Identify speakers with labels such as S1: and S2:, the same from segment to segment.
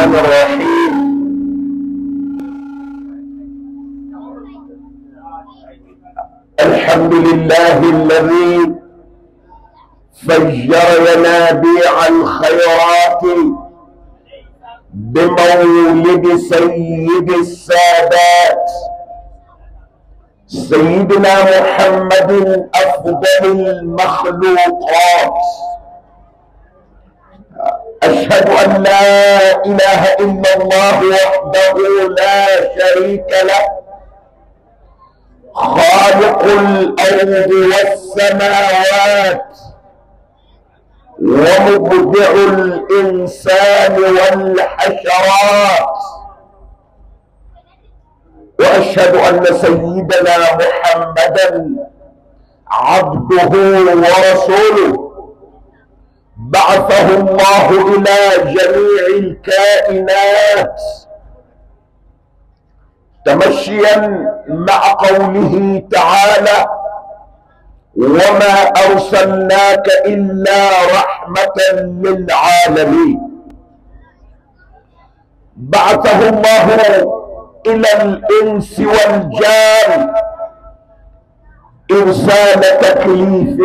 S1: الرحمن الرحيم الحمد لله الذي فجر ينابيع الخيرات بمولد سيد السادات سيدنا محمد افضل المخلوقات اشهد ان لا اله الا الله وحده لا شريك له خالق الارض والسماوات ومبدع الانسان والحشرات واشهد ان سيدنا محمدا عبده ورسوله بعثه الله الى جميع الكائنات تمشيا مع قوله تعالى وما ارسلناك الا رحمه للعالمين بعثه الله الى الانس والجان ارسال تكليف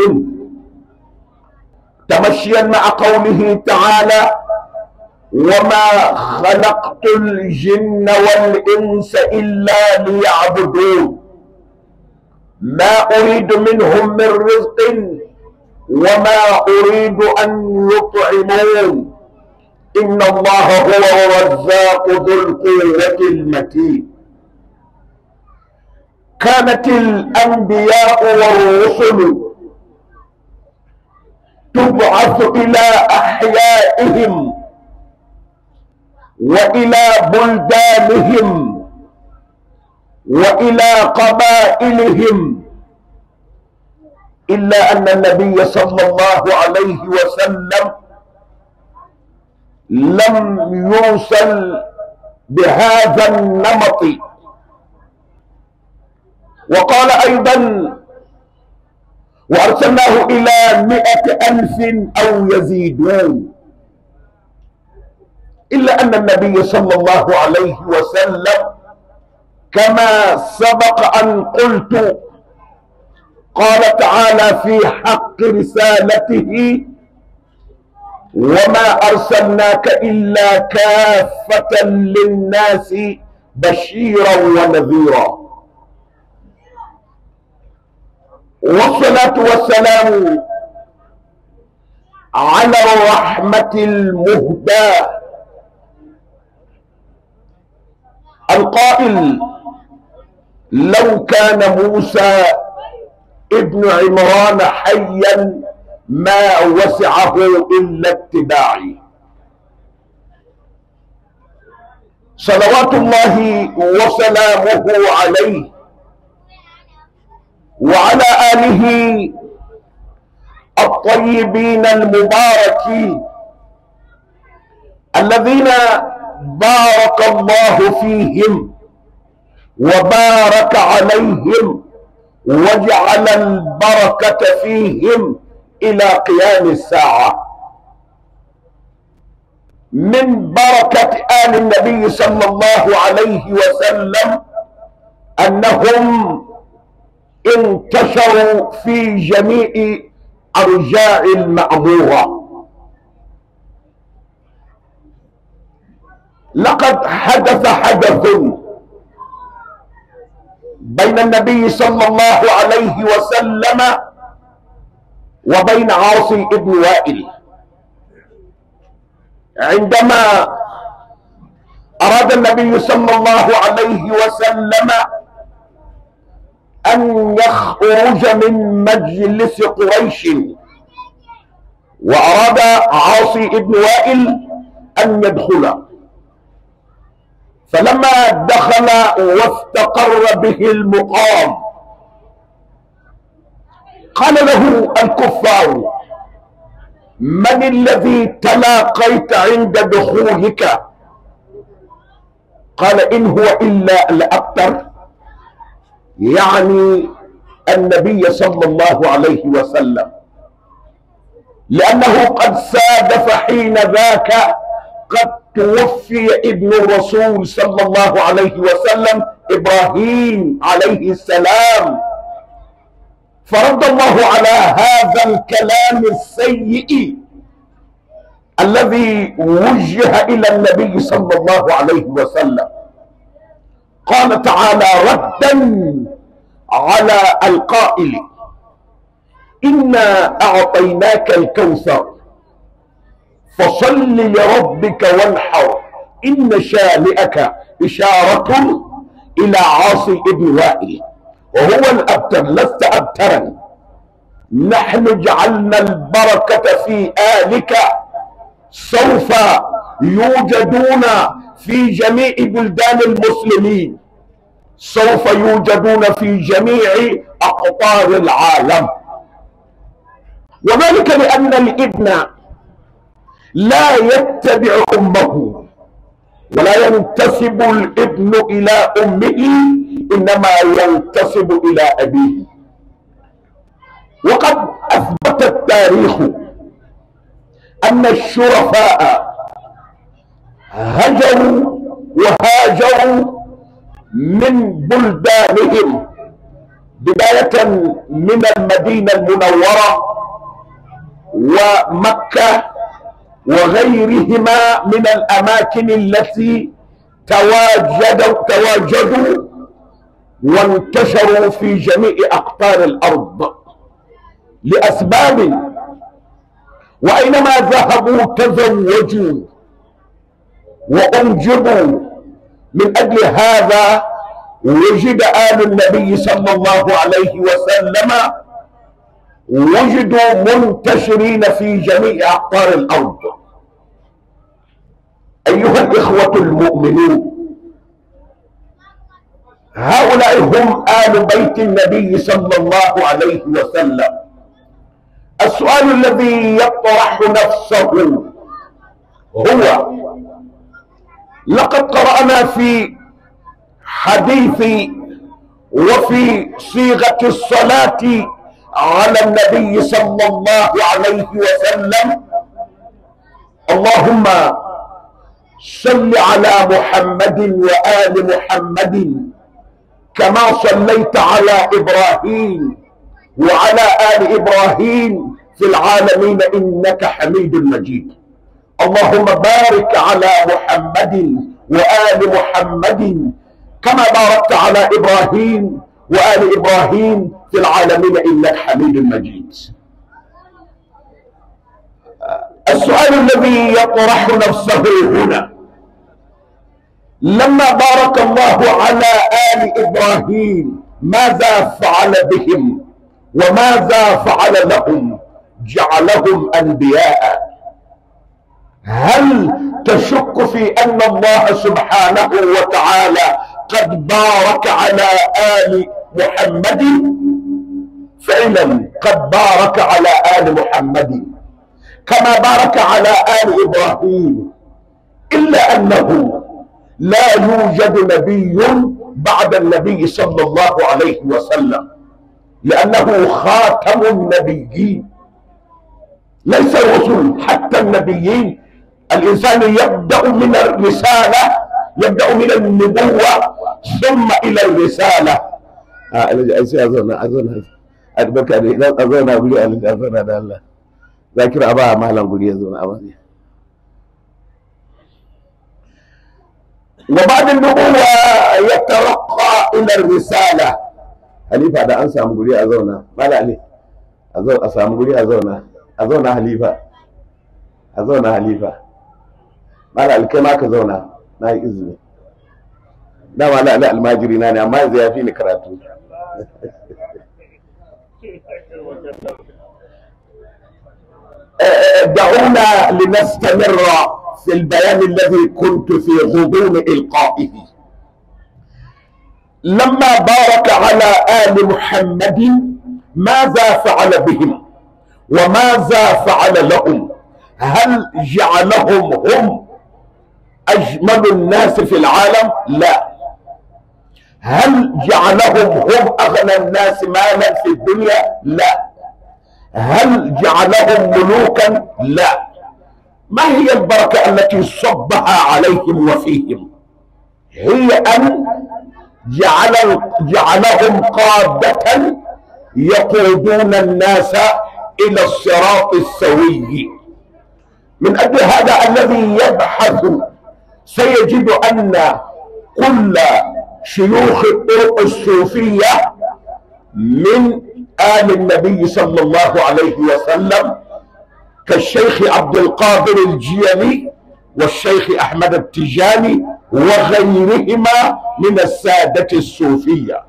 S1: تمشيا مع قوله تعالى وما خلقت الجن والانس الا ليعبدون ما اريد منهم من رزق وما اريد ان يطعمون ان الله هو الرزاق ذو القوه المتين كانت الانبياء والرسل تبعث الى احيائهم والى بلدانهم والى قبائلهم الا ان النبي صلى الله عليه وسلم لم يوصل بهذا النمط وقال ايضا وارسلناه الى مئة الف او يزيدون الا ان النبي صلى الله عليه وسلم كما سبق ان قلت قال تعالى في حق رسالته وما ارسلناك الا كافه للناس بشيرا ونذيرا والصلاه والسلام على الرحمه المهداه القائل لو كان موسى ابن عمران حيا ما وسعه الا اتباعي صلوات الله وسلامه عليه وعلى اله الطيبين المباركين الذين بارك الله فيهم وبارك عليهم وجعل البركة فيهم إلى قيام الساعة من بركة آل النبي صلى الله عليه وسلم أنهم انتشروا في جميع أرجاء المأمورة لقد حدث حدث بين النبي صلى الله عليه وسلم وبين عاصي ابن وائل عندما اراد النبي صلى الله عليه وسلم ان يخرج من مجلس قريش واراد عاصي ابن وائل ان يدخل فلما دخل واستقر به المقام قال له الكفار من الذي تلاقيت عند دخولك قال ان هو الا الاكثر يعني النبي صلى الله عليه وسلم لانه قد سادف حين ذاك قد توفي ابن الرسول صلى الله عليه وسلم ابراهيم عليه السلام فرد الله على هذا الكلام السيء الذي وجه الى النبي صلى الله عليه وسلم قال تعالى ردا على القائل انا اعطيناك الكوثر فصل لربك وانحر ان شانئك اشاره الى عاصي ابن وائل وهو الابتر لست ابترا نحن جعلنا البركه في الك سوف يوجدون في جميع بلدان المسلمين سوف يوجدون في جميع اقطار العالم وذلك لان الابن لا يتبع امه ولا ينتسب الابن الى امه انما ينتسب الى ابيه وقد اثبت التاريخ ان الشرفاء هجروا وهاجروا من بلدانهم بدايه من المدينه المنوره ومكه وغيرهما من الاماكن التي تواجدوا تواجدوا وانتشروا في جميع اقطار الارض لاسباب واينما ذهبوا تزوجوا وانجبوا من اجل هذا وجد ال النبي صلى الله عليه وسلم وجدوا منتشرين في جميع اقطار الارض ايها الاخوه المؤمنون هؤلاء هم ال بيت النبي صلى الله عليه وسلم السؤال الذي يطرح نفسه هو لقد قرانا في حديث وفي صيغه الصلاه على النبي صلى الله عليه وسلم اللهم صل على محمد وآل محمد كما صليت على إبراهيم وعلى آل إبراهيم في العالمين إنك حميد مجيد اللهم بارك على محمد وآل محمد كما باركت على إبراهيم وآل إبراهيم في العالمين إنك حميد مجيد السؤال الذي يطرح نفسه هنا لما بارك الله على آل إبراهيم ماذا فعل بهم وماذا فعل لهم جعلهم أنبياء هل تشك في أن الله سبحانه وتعالى قد بارك على آل محمد فعلا قد بارك على آل محمد كما بارك على آل إبراهيم إلا أنه لا يوجد نبي بعد النبي صلى الله عليه وسلم لأنه خاتم النبيين ليس الرسل حتى النبيين الإنسان يبدأ من الرسالة يبدأ من النبوة ثم إلى الرسالة آه أظن أظن أدبك أظن أقول أظن هذا الله ذاكر أبا مهلا قولي أظن أبا وبعد النبوة يترقى إلى الرسالة halifa da an samu guri a zauna mala ali a samu guri a zauna a zauna halifa a zauna halifa mala ali kai ma ka zauna na yi izini da mala ali almajiri na ne amma yanzu ya fi ni karatu دعونا لنستمر في البيان الذي كنت في غضون إلقائه لما بارك على آل محمد ماذا فعل بهم وماذا فعل لهم هل جعلهم هم أجمل الناس في العالم لا هل جعلهم هم أغنى الناس مالا في الدنيا لا هل جعلهم ملوكا لا ما هي البركة التي صبها عليهم وفيهم هي أن جعل جعلهم قادة يقودون الناس إلى الصراط السوي من أجل هذا الذي يبحث سيجد أن كل شيوخ الطرق الصوفية من آل النبي صلى الله عليه وسلم كالشيخ عبد القادر الجيلي والشيخ أحمد التجاني وغيرهما من السادة الصوفية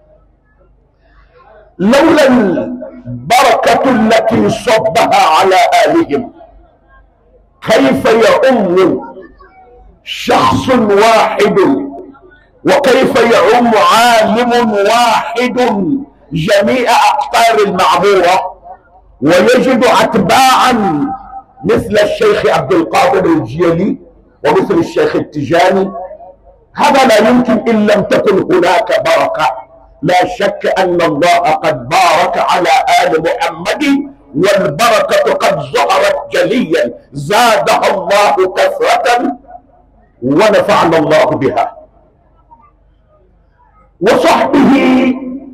S1: لولا البركة التي صبها على آلهم كيف يؤم شخص واحد وكيف يعم عالم واحد جميع أقطار المعمورة ويجد أتباعا مثل الشيخ عبد القادر الجيلي ومثل الشيخ التجاني هذا لا يمكن إن لم تكن هناك بركة لا شك أن الله قد بارك على آل محمد والبركة قد ظهرت جليا زادها الله كثرة ونفعنا الله بها وصحبه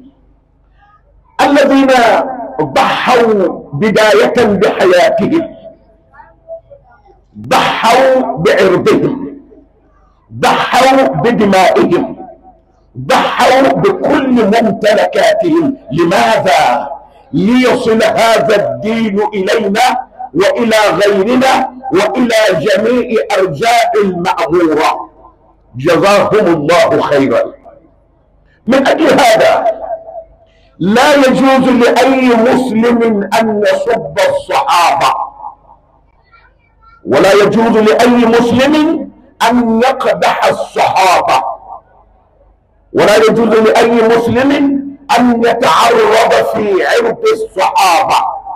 S1: الذين ضحوا بداية بحياتهم ضحوا بعرضهم ضحوا بدمائهم ضحوا بكل ممتلكاتهم لماذا ليصل هذا الدين الينا والى غيرنا والى جميع ارجاء المعموره جزاهم الله خيرا من اجل هذا لا يجوز لاي مسلم ان يسب الصحابه ولا يجوز لاي مسلم ان يقدح الصحابه ولا يجوز لاي مسلم ان يتعرض في عرض الصحابه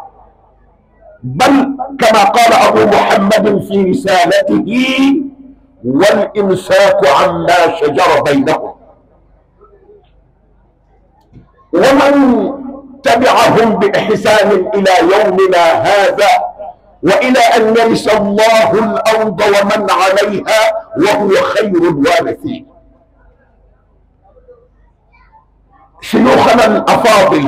S1: بل كما قال ابو محمد في رسالته والامساك عما شجر بينهم ومن تبعهم باحسان الى يومنا هذا والى ان يرث الله الارض ومن عليها وهو خير الوارثين شيوخنا الافاضل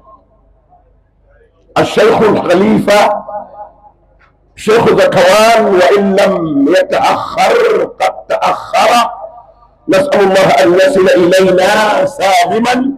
S1: الشيخ الخليفه شيخ زكوان وان لم يتاخر قد تاخر نسال الله ان يصل الينا سالما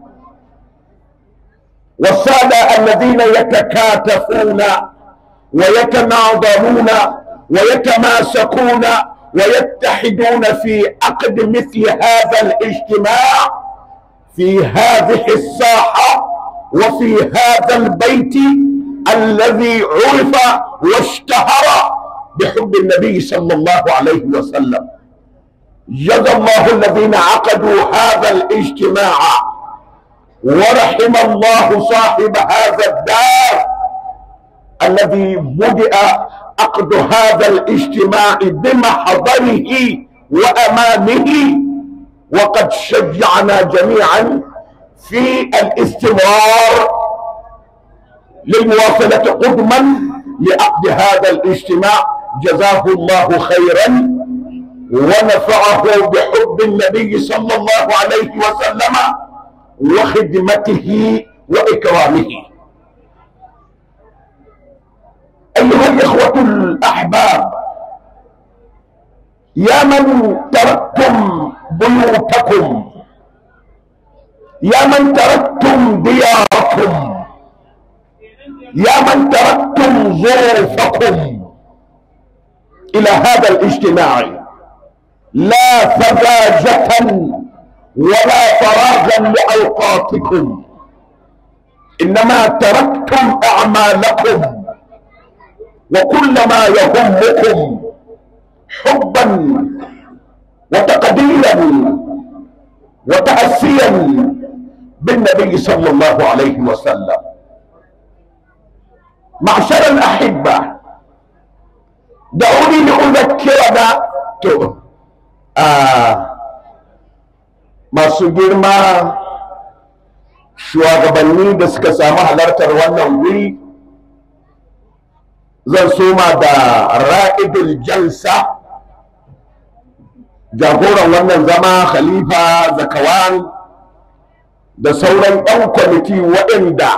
S1: والساده الذين يتكاتفون ويتناظرون ويتماسكون ويتحدون في عقد مثل هذا الاجتماع في هذه الساحة وفي هذا البيت الذي عرف واشتهر بحب النبي صلى الله عليه وسلم جزى الله الذين عقدوا هذا الاجتماع ورحم الله صاحب هذا الدار الذي بدأ عقد هذا الاجتماع بمحضره وأمامه وقد شجعنا جميعا في الاستمرار للمواصلة قدما لعقد هذا الاجتماع جزاه الله خيرا ونفعه بحب النبي صلى الله عليه وسلم وخدمته وإكرامه أيها الإخوة الأحباب يا من تركتم بيوتكم يا من تركتم دياركم يا من تركتم ظروفكم الى هذا الاجتماع لا فزاجة ولا فراغا لاوقاتكم انما تركتم اعمالكم وكل ما يهمكم حبا وتقديرا وتأسيا بالنبي صلى الله عليه وسلم معشر الأحبة دعوني لأذكرنا آه masu girma shugabanni da suka samu halartar wannan wuri zan soma da ra'idul jalsa jagoran wannan zama khalifa zakawan da sauran 'yan kwamiti waɗanda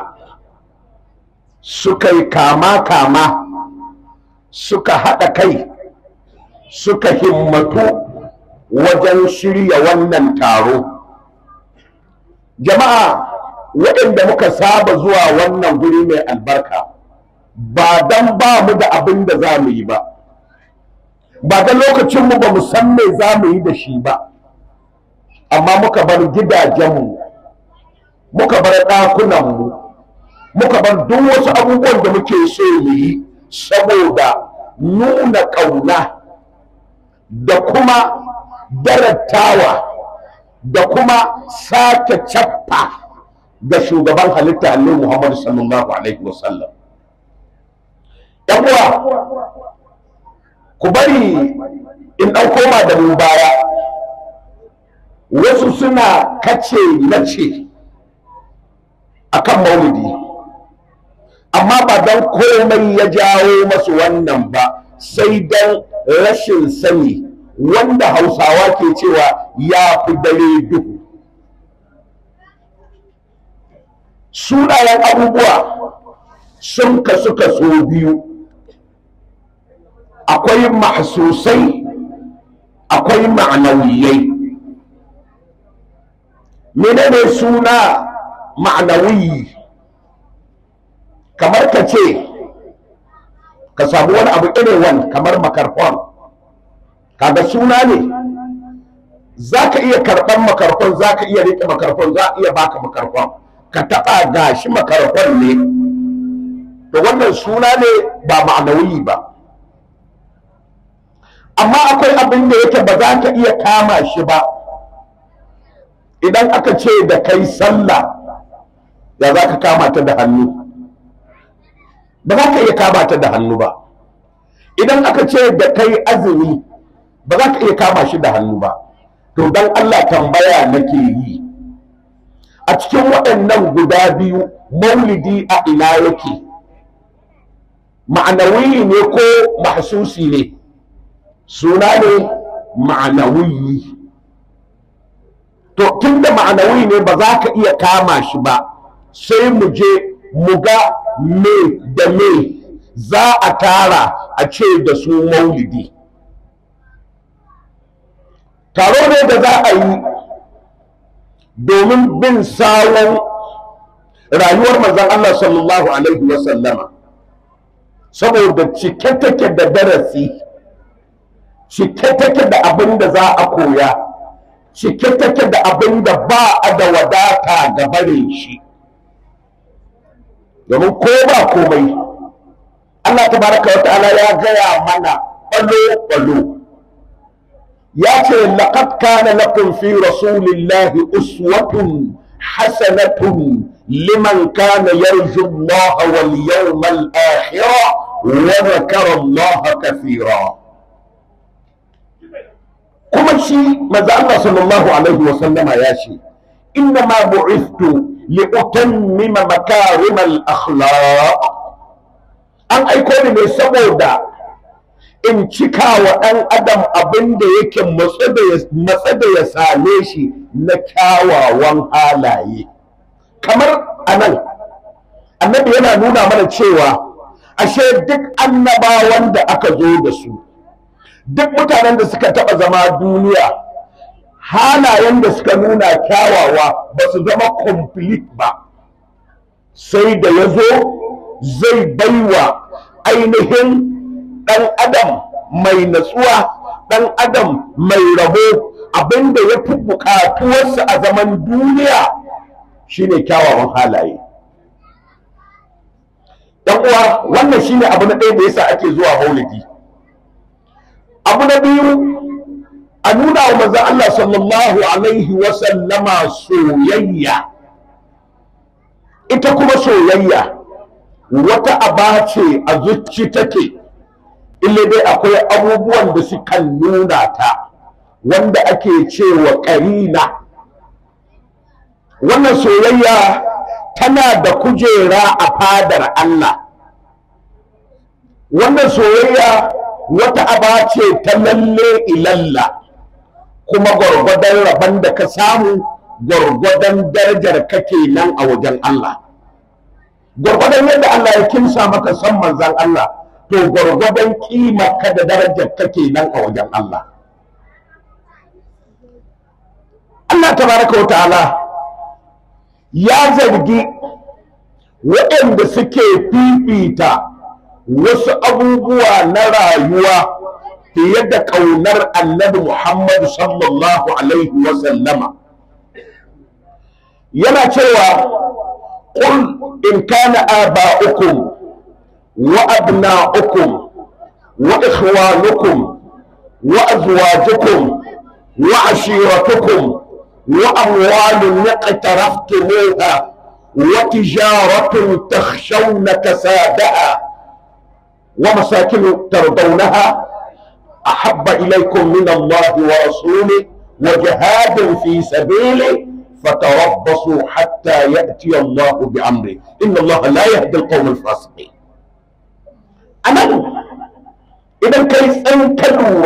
S1: suka yi kama-kama suka haɗa kai suka himmatu wajen shirya wannan taro jama'a waɗanda muka saba zuwa wannan guri mai albarka ba don ba mu da abin da za mu yi ba ba da lokacinmu ba mu san me za mu yi da shi ba amma muka bar gidajenmu muka bar ɗakunanmu muka bar duk wasu abubuwan da muke so mu yi saboda nuna ƙauna da kuma darattawa da kuma sake cappa ga shugaban halitta Allah Muhammad sallallahu alaihi wasallam yan uwa ku bari in ɗan koma da mu baya wasu suna kace na ce akan maulidi amma ba don komai ya jawo masu wannan ba sai don rashin sani wanda hausawa ke cewa ya fi dare duhu sunayen abubuwa sun kasu kaso biyu akwai mahsusai akwai ma'anawiyai menene suna ma'anawiyi kamar ka ce ka samu wani abu irin wani kamar makarfon kaga suna ne za ka iya karɓar makarfon za ka iya riƙe makarfon za a iya baka makarfon ka taɓa gashi makarfon ne to wannan suna ne ba ma'anawi ba amma akwai abin da yake ba za ka iya kama shi ba idan aka ce da kai sallah ya za ka kama ta da hannu ba za ka iya kama ta da hannu ba idan aka ce da kai azumi ba za ka iya kama shi da hannu ba to don Allah tambaya nake yi a cikin waɗannan guda biyu maulidi a ina yake ma'anawi ne ko mahsusi ne suna ne ma'anawi to tun da ma'anawi ne ba za ka iya kama shi ba sai mu je mu ga me da me za a tara a ce da su maulidi taro ne da za a yi domin bin sawon rayuwar manzon Allah sallallahu alaihi wasallama saboda cike take da darasi cike take da abin da za a koya cike take da abin da ba a da wadata ga barin shi domin ko ba komai Allah tabaraka wa ta'ala ya gaya mana balo-balo ya ce laqad kana lakum fi rasulillahi uswatun hasanatun liman kana yarju Allah wal yawmal akhir wa dhakara Allah kathira kuma shi manzo Allah sallallahu alaihi wa sallama ya ce inna ma bu'ithtu li utammima makarim al akhlaq an aiko ni ne saboda in cika wa ɗan adam abin da yake matsa da ya same shi na kyawawan halaye kamar anan annabi yana nuna mana cewa ashe duk annabawan da aka zo da su duk mutanen da suka taɓa zama duniya halayen da suka nuna kyawawa ba su zama complete ba sai da ya zo zai baiwa ainihin ɗan adam mai natsuwa ɗan adam mai rabo abinda ya fi buƙatuwarsa a zaman duniya shine kyawawan halaye ɗan uwa wannan shine abu na ɗaya da yasa ake zuwa maulidi abu na biyu a nuna wa manzon Allah sallallahu alaihi wa sallama soyayya ita kuma soyayya wata aba ce a zuci take ille dai akwai abubuwan da sukan nuna ta wanda ake cewa ƙarina wannan soyayya tana da kujera a fadar Allah wannan soyayya wata aba ce ta lalle ilalla kuma gwargwadon rabon da ka samu gwargwadon darajar kake nan a wajen Allah gwargwadon yadda Allah ya kimsa maka san manzan Allah to gwargwadon kima ka da darajar kake nan a wajen Allah Allah tabaraka wa ta'ala ya zargi waɗanda suke fifita wasu abubuwa na rayuwa fiye da ƙaunar annabi Muhammad sallallahu alaihi wa sallama yana cewa قل إن كان آباؤكم وأبناؤكم وإخوانكم وأزواجكم وعشيرتكم وأموال اقترفتموها وتجارة تخشون كسادها ومساكن ترضونها أحب إليكم من الله ورسوله وجهاد في سبيله فتربصوا حتى يأتي الله بأمره إن الله لا يهدي القوم الفاسقين أنا إذا كيف أنت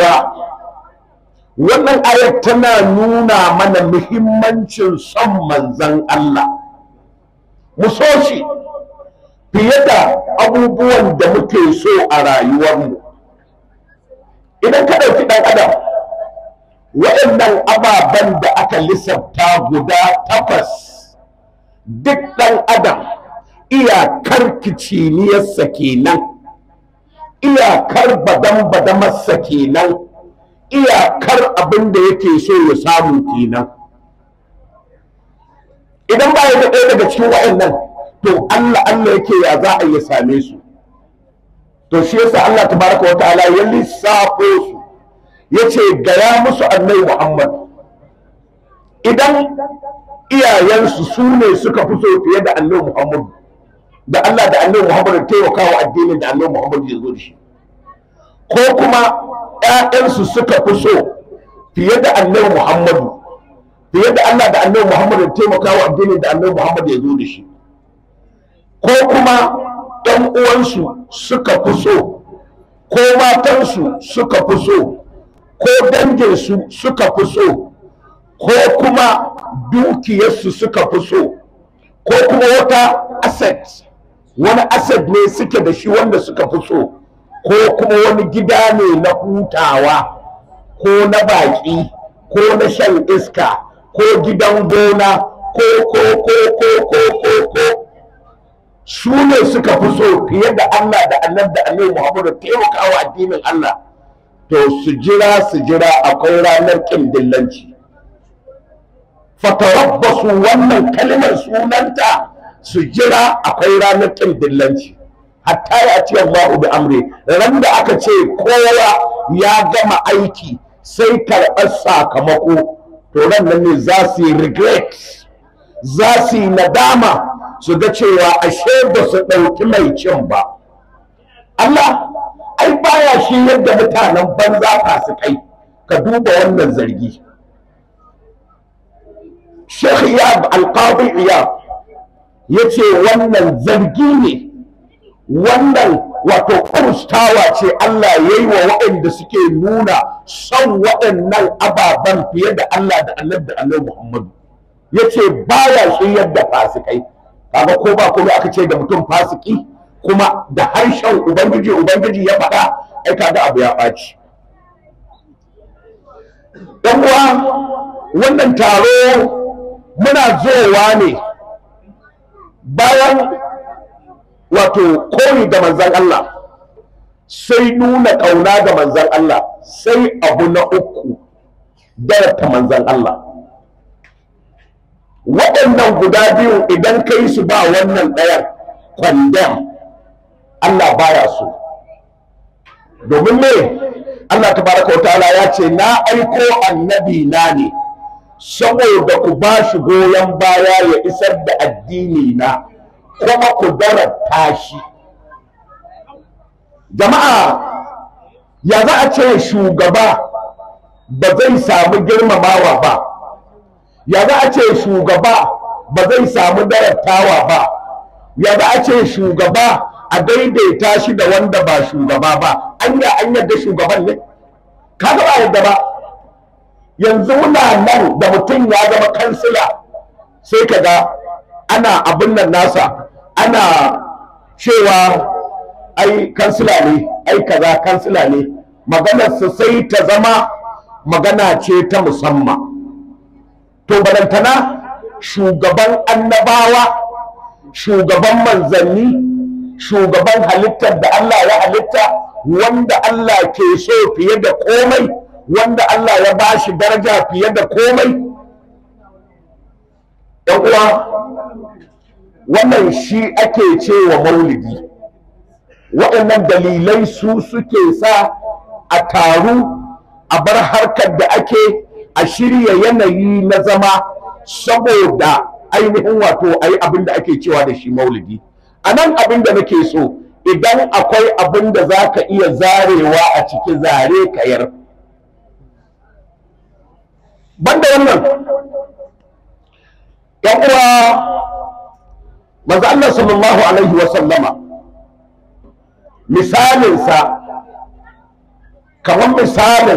S1: wannan ayar tana nuna mana muhimmancin son manzan Allah mu so shi fiye da abubuwan da muke so a rayuwarmu idan ka ɗauki ɗan adam waɗannan ababen da aka lissafta guda takwas duk ɗan adam iyakar kiciniyarsa kenan iyakar badan-badamarsa kenan iyakar abin da yake so ya samu kenan idan ba ya da ɗaya daga cikin waɗannan to Allah Allah yake ya za a iya same su to shi yasa Allah tabaraka wa ta'ala ya lissafo su yace gaya musu annabi Muhammad idan iyayensu su ne suka fi so fiye da annabi Muhammad da Allah da annabi Muhammad taimakawa addinin da annabi Muhammad ya zo da shi ko kuma ƴaƴansu suka fi so fiye da annabi Muhammad fiye da Allah da annabi Muhammad taimakawa addinin da annabi Muhammad ya zo da shi ko kuma ɗan uwansu suka fi so ko matansu suka fi so ko danginsu suka fi so ko kuma dukiyarsu suka fi so ko kuma wata asset wani asset ne suke da shi wanda suka fi so ko kuma wani gida ne na hutawa ko na baƙi ko na shan iska ko gidan gona ko ko ko ko ko ko ko su ne suka fi so fiye da Allah da annabi da annabi Muhammadu taimakawa addinin Allah to su jira su jira akwai ranar ƙin dillanci fatarabbasu wannan kalmar sunanta su jira akwai ranar ƙin dillanci hatta ya ce Allahu bi amri ran da aka ce kowa ya gama aiki sai karɓar sakamako to ran nan ne za su yi regret za su yi nadama su ga cewa ashe ba su ɗauki mai cin ba Allah ai baya shi yadda mutanen banza fasikai ka duba wannan zargi Sheikh Iyab Al-Qadi Iyab yace wannan zargi ne wannan wato kurstawa ce Allah ya yi wa waɗanda suke nuna son waɗannan ababen fiye da Allah da annabi da annabi Muhammadu yace baya shi yadda fasikai kaga ko ba kuma aka ce da mutum fasiki kuma da harshen ubangiji ubangiji ya faɗa ai kaga abu ya ɓaci ɗan uwa wannan taro muna zowa ne bayan wato koyi da manzan Allah sai nuna ƙauna ga manzan Allah sai abu na uku darata manzan Allah waɗannan guda biyu idan ka yi su ba wannan ɗayan kwandam Allah baya so domin me Allah tabaraka wa ta'ala ya ce na aiko annabi na ne saboda ku ba shi goyon baya ya isar da addini na kuma ku darata shi jama'a ya za a ce shugaba ba zai samu girmamawa ba ya za a ce shugaba ba zai samu daratawa ba ya za a ce shugaba a daidaita shi da wanda ba shugaba ba anya an yadda shugaban ne kaga ba yadda ba yanzu muna nan da mutum ya zama kansila sai kaga ana abin nan nasa ana cewa ai kansila ne ai kaza kansila ne maganarsa sai ta zama magana ce ta musamman to balantana shugaban annabawa shugaban manzanni shugaban halittar da Allah ya halitta wanda Allah ke so fiye da komai wanda Allah ya ba shi daraja fiye da komai ɗan uwa wannan shi ake cewa maulidi waɗannan dalilai su suke sa a taru a bar harkar da ake a shirya yanayi na zama saboda ainihin wato a yi abin da ake cewa da shi maulidi a nan abin da nake so idan akwai abin da za ka iya zarewa a ciki zare kayar banda wannan yan uwa manzo Allah sallallahu alaihi wa sallama misalinsa kamar misalin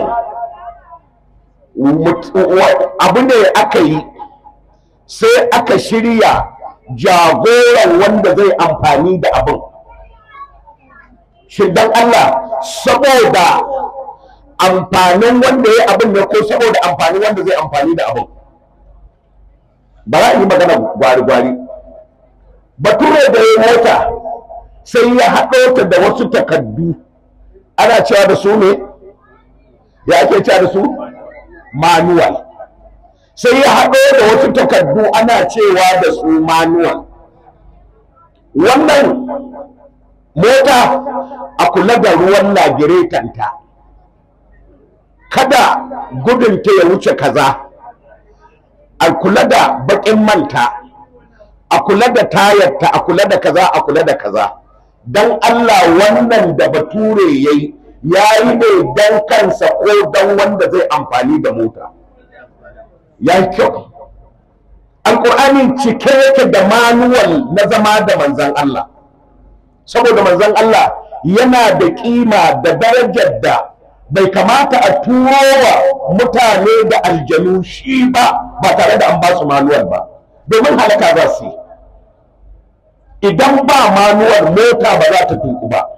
S1: abu ne aka yi sai aka shirya jagoran wanda zai amfani da abin shi dan Allah saboda amfanin wanda ya abin ne ko saboda amfanin wanda zai amfani da abin ba za a yi magana gwari-gwari bature da ya mota sai ya haɗo ta da wasu takaddu ana cewa da su ne ya ake cewa da su manual sai ya haɗo da wasu takaddu ana cewa da su manual wannan mota a kula da ruwan lagiretanta kada gudunta ya wuce kaza a kula da baƙin manta a kula da tayarta a kula da kaza a kula da kaza don Allah wannan da bature ya yi ya yi ne don kansa ko don wanda zai amfani da mota ya yi kyau alƙur'ani cike yake da manuwal na zama da manzan Allah saboda manzan Allah yana da ƙima da darajar da bai kamata a turo wa mutane da aljanu shi ba ba tare da an ba su manuwal ba domin halaka za su yi idan ba manuwar mota ba za ta tuku ba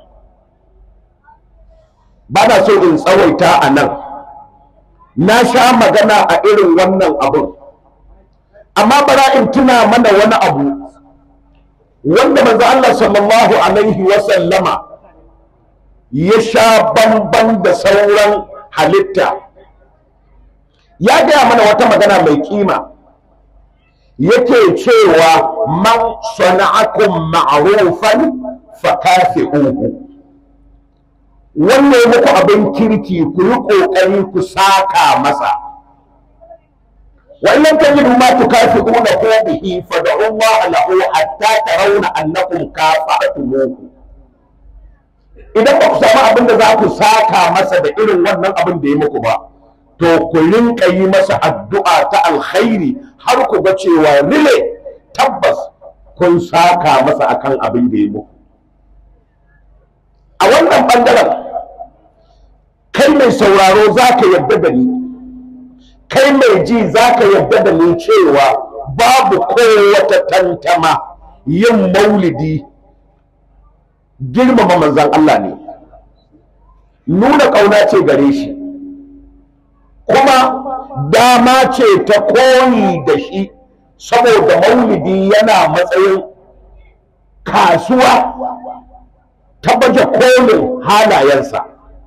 S1: ba na so in tsawaita a nan na sha magana a irin wannan abun amma bara in tuna mana wani abu wanda manzo Allah sallallahu alaihi wa sallama ya sha bamban da sauran halitta ya gaya mana wata magana mai kima yake cewa man sana'akum ma'rufan fakafi'uhu wanda ya muku abin kirki ku yi ƙoƙari ku saka masa wa in lam tajidu ma tukafi'una hu bihi fad'u Allah lahu hatta tarawna annakum kafa'tumuhu idan ba ku samu abin da za ku saka masa da irin wannan abin da ya muku ba to ku rinka yi masa addu'a ta alkhairi har ku ga cewa rile tabbas kun saka masa akan abin da ya muku a wannan ɓangaren kai mai sauraro za ka yadda da ni kai mai ji za ka yadda da ni cewa babu kowata tantama yin maulidi girmama manzan Allah ne nuna ƙauna ce gare shi kuma dama ce ta koyi da shi saboda maulidi yana matsayin kasuwa ta baje kolin halayensa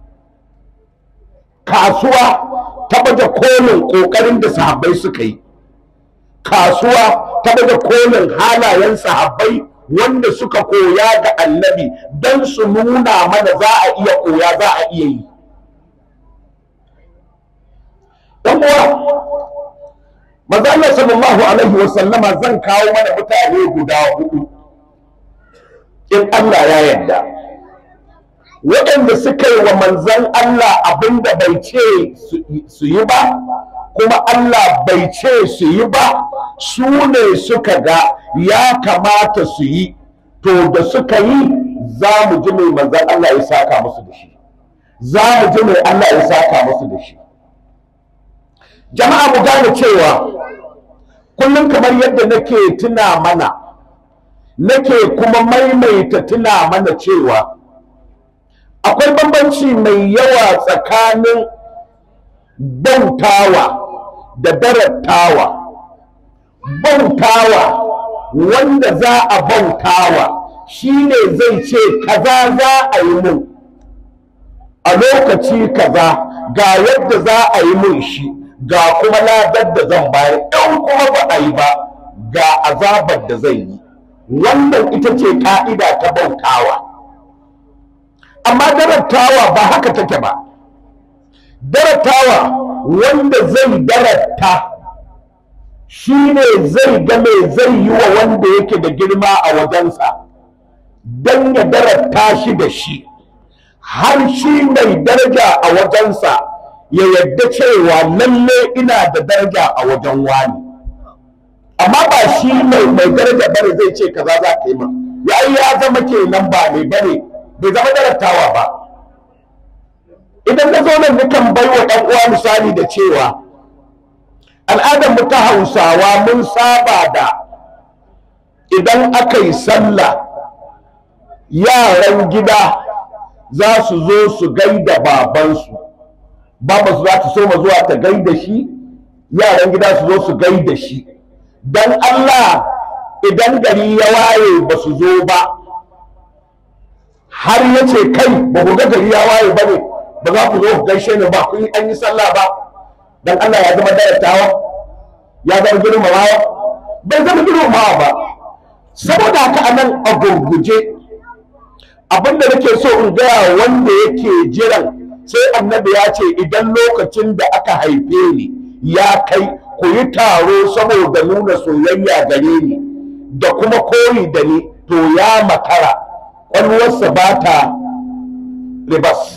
S1: kasuwa ta baje kolin ƙoƙarin da sahabbai suka yi kasuwa ta baje kolin halayen sahabbai wanda suka koya ga annabi don su nuna mana za a iya koya za a iya yi ɗan uwa manzo Allah sallallahu alaihi wa sallama zan kawo mana mutane guda hudu in Allah ya yarda waɗanda suka yi wa manzon Allah abinda bai ce su yi ba kuma Allah bai ce su yi ba su ne suka ga ya kamata su yi to da suka yi za mu ji mai manzan Allah ya saka musu da shi za mu ji mai Allah ya saka musu da shi jama'a mu gane cewa kullum kamar yadda nake tuna mana nake kuma maimaita tuna mana cewa akwai bambanci mai yawa tsakanin bautawa da darattawa bautawa wanda za a bautawa shine zai ce kaza za a yi mun a lokaci kaza ga yadda za a yi mun shi ga kuma ladar da zan bayar in kuma ba a yi ba ga azabar da zai yi wannan ita ce ka'ida ta bautawa amma darattawa ba haka take ba darattawa wanda zai daratta shi ne zai ga mai zai yi wa wanda yake da girma a wajensa don ya daratta shi da shi har shi mai daraja a wajensa ya yadda cewa lalle ina da daraja a wajen wani amma ba shi mai mai daraja bane zai ce kaza za ka yi min ya ya zama kenan ba mai bane bai zama darattawa ba idan na zo nan nukan bai wa ɗan uwa misali da cewa al'adar mu ta hausawa mun saba da idan aka yi sallah yaran gida za su zo su gaida babansu babansu za ta so ma zuwa ta gaida shi yaran gida su zo su gaida shi don Allah idan gari ya waye ba su zo ba har ya ce kai ba ku ga gari ya waye ba ne ba za ku zo ku gaishe ni ba kun an yi sallah ba don Allah ya zama darattawa ya zama girmamawa bai zama girmamawa ba saboda haka anan a gurguje abinda nake so in gaya wanda yake jiran sai annabi ya ce idan lokacin da aka haife ni ya kai ku yi taro saboda nuna soyayya gare ni da kuma koyi da ni to ya makara ƙwalwarsa ba ta ribas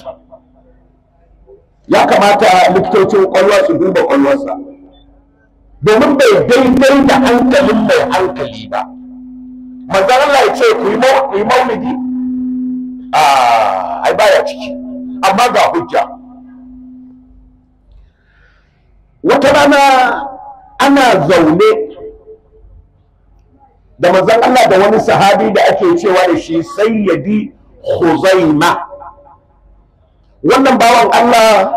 S1: ya kamata likitocin ƙwalwa su duba ƙwalwarsa domin bai daidai da hankalin mai hankali ba manzan Allah ya ce ku yi maulidi a ai baya ciki amma ga hujja wata rana ana zaune da manzon Allah da wani sahabi da ake cewa da shi sayyidi Khuzaima wannan bawan Allah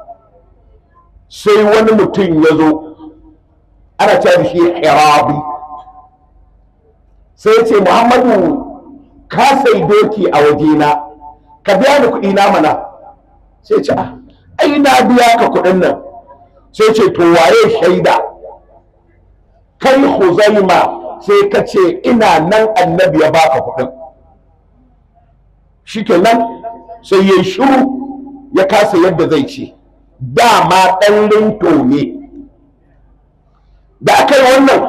S1: sai wani mutum ya zo ana cewa da shi Hirabi sai ya ce Muhammadu ka sai doki a wajena ka biya ni kuɗi na mana sai ce ai na biya ka kuɗin nan sai ce to waye shaida kai huzaima sai ka ce ina nan annabi ya baka kuɗin shikenan sai ya shiru ya kasa yadda zai ce dama ɗan rinto ne da aka yi wannan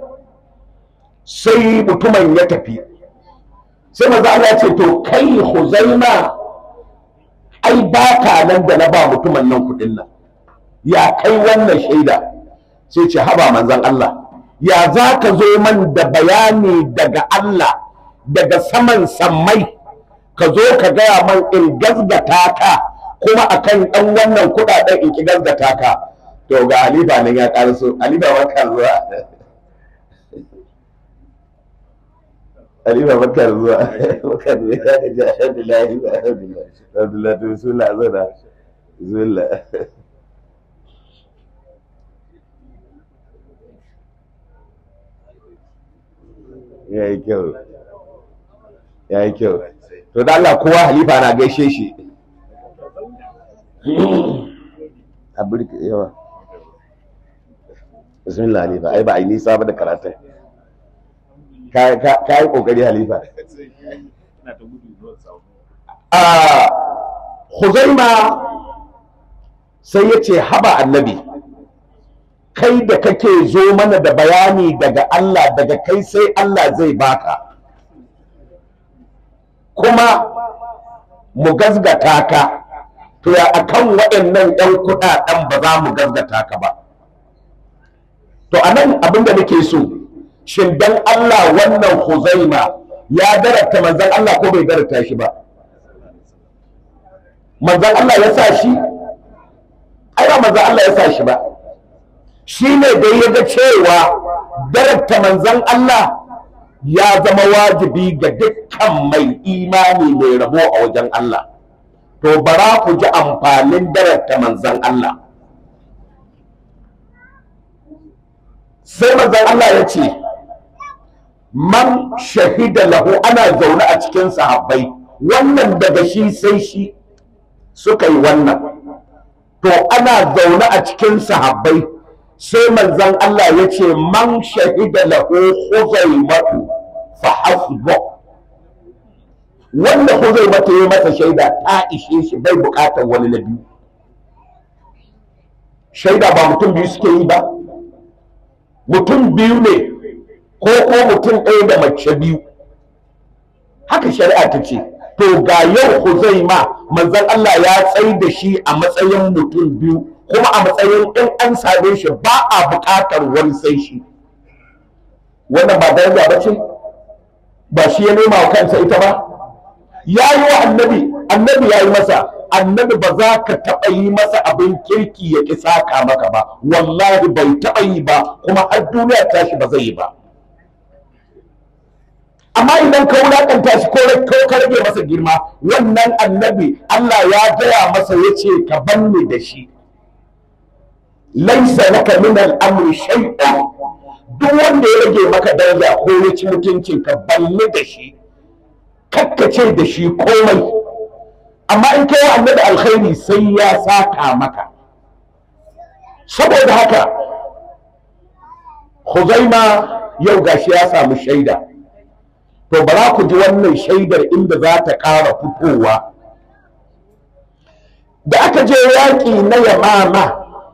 S1: sai mutumin ya tafi sai maza Allah ce to kai huzaima ai baka nan da na ba mutumin nan kuɗin nan ya kai wannan shaida sai ce haba manzan Allah ya za ka zo man da bayani daga Allah daga saman sammai ka zo ka gaya man in gazgata ka kuma akan ɗan wannan kuɗaɗen in ki gazgata ka to ga halifa nan ya ƙarso halifa barka zuwa halifa barka zuwa barka zuwa ya ga ji alhamdulillah alhamdulillah alhamdulillah to bismillah zana bismillah ya yi kyau ya yi kyau to da Allah kowa halifa na gaishe shi a birki yawa bismillah halifa ai ba a yi nisa ba da karatun ka yi kokari halifa a huzaima sai ya ce haba annabi kai da kake zo mana da bayani daga Allah daga kai sai Allah zai baka kuma mu gazgata ka to ya akan waɗannan ɗan kuɗaɗen ba za mu gazgata ka ba to a nan abin da nake so shin dan Allah wannan huzaima ya darata manzan Allah ko bai darata shi ba manzan Allah ya sa shi ai ba manzan Allah ya sa shi ba shi ne da ya ga cewa darata manzan Allah ya zama wajibi ga dukkan mai imani mai rabo a wajen Allah to bara ku ji amfanin darata manzan Allah sai manzan Allah ya ce man shahida lahu ana zaune a cikin sahabbai wannan daga shi sai shi suka yi wannan to ana zaune a cikin sahabbai sai manzan Allah ya ce man shahida lahu huzaimatu fa hasbu wanda huzaimatu ya masa shaida ta ishe shi bai bukatar wani na biyu shaida ba mutum biyu suke yi ba mutum biyu ne ko ko mutum ɗaya da mace biyu haka shari'a ta ce to ga yau huzaima manzan Allah ya tsai da shi a matsayin mutum biyu kuma a matsayin in an same shi ba a buƙatar wani sai shi wannan ba daraja ba ce ba shi ya nema wa kansa ita ba ya yi wa annabi annabi ya yi masa annabi ba za ka taɓa yi masa abin kirki ya ƙi saka maka ba wallahi bai taɓa yi ba kuma har duniya tashi ba zai yi ba amma idan ka wulaƙanta shi ko ka rage masa girma wannan annabi Allah ya gaya masa ya ce ka banni da shi laisa laka min al'amri shay'un duk wanda ya rage maka daraja ko ya ci mutuncin ka banni da shi kakkace da shi komai amma in kai annabi alkhairi sai ya saka maka saboda haka Huzaima yau gashi ya samu shaida to bara ku ji wannan shaidar inda za ta ƙara fitowa da aka je yaƙi na yamama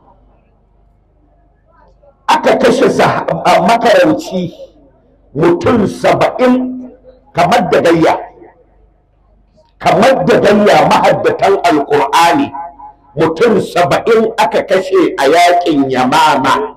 S1: aka kashe makaranci mutum saba'in kamar da gayya kamar da gayya mahaddatan alƙur'ani mutum saba'in aka kashe a yaƙin yamama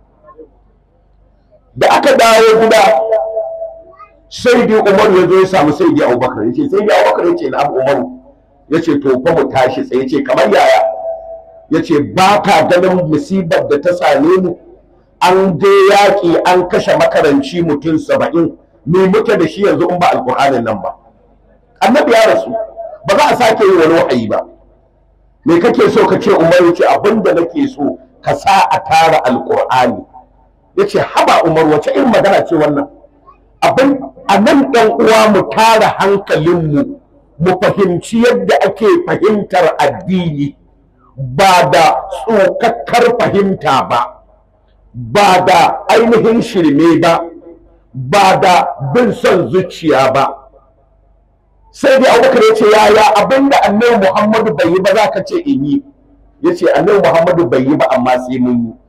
S1: da aka dawo gida sai dai umar ya zo ya samu sai dai abubakar ya ce sai dai abubakar ya ce na abu umaru ya ce to fa mu tashi tsaye ce kamar yaya ya ce ba ka ganin musibar da ta same mu an je yaƙi an kashe makaranci mutum saba'in me muke da shi yanzu in ba alƙur'anin nan ba annabi ya rasu ba za a sake yi wani wahayi ba me kake so ka ce umar ya ce abin da nake so ka sa a tara alƙur'ani ya ce haba umar wace irin magana ce wannan abin a nan ɗan uwa mu tara hankalinmu mu fahimci yadda ake fahimtar addini ba da tsokakkar fahimta ba ba da ainihin shirme ba ba da bin son zuciya ba sai dai abubakar ya ce yaya abin da annabi muhammadu bai yi ba za ka ce in yi ya ce annabi muhammadu bai yi ba amma sai mun yi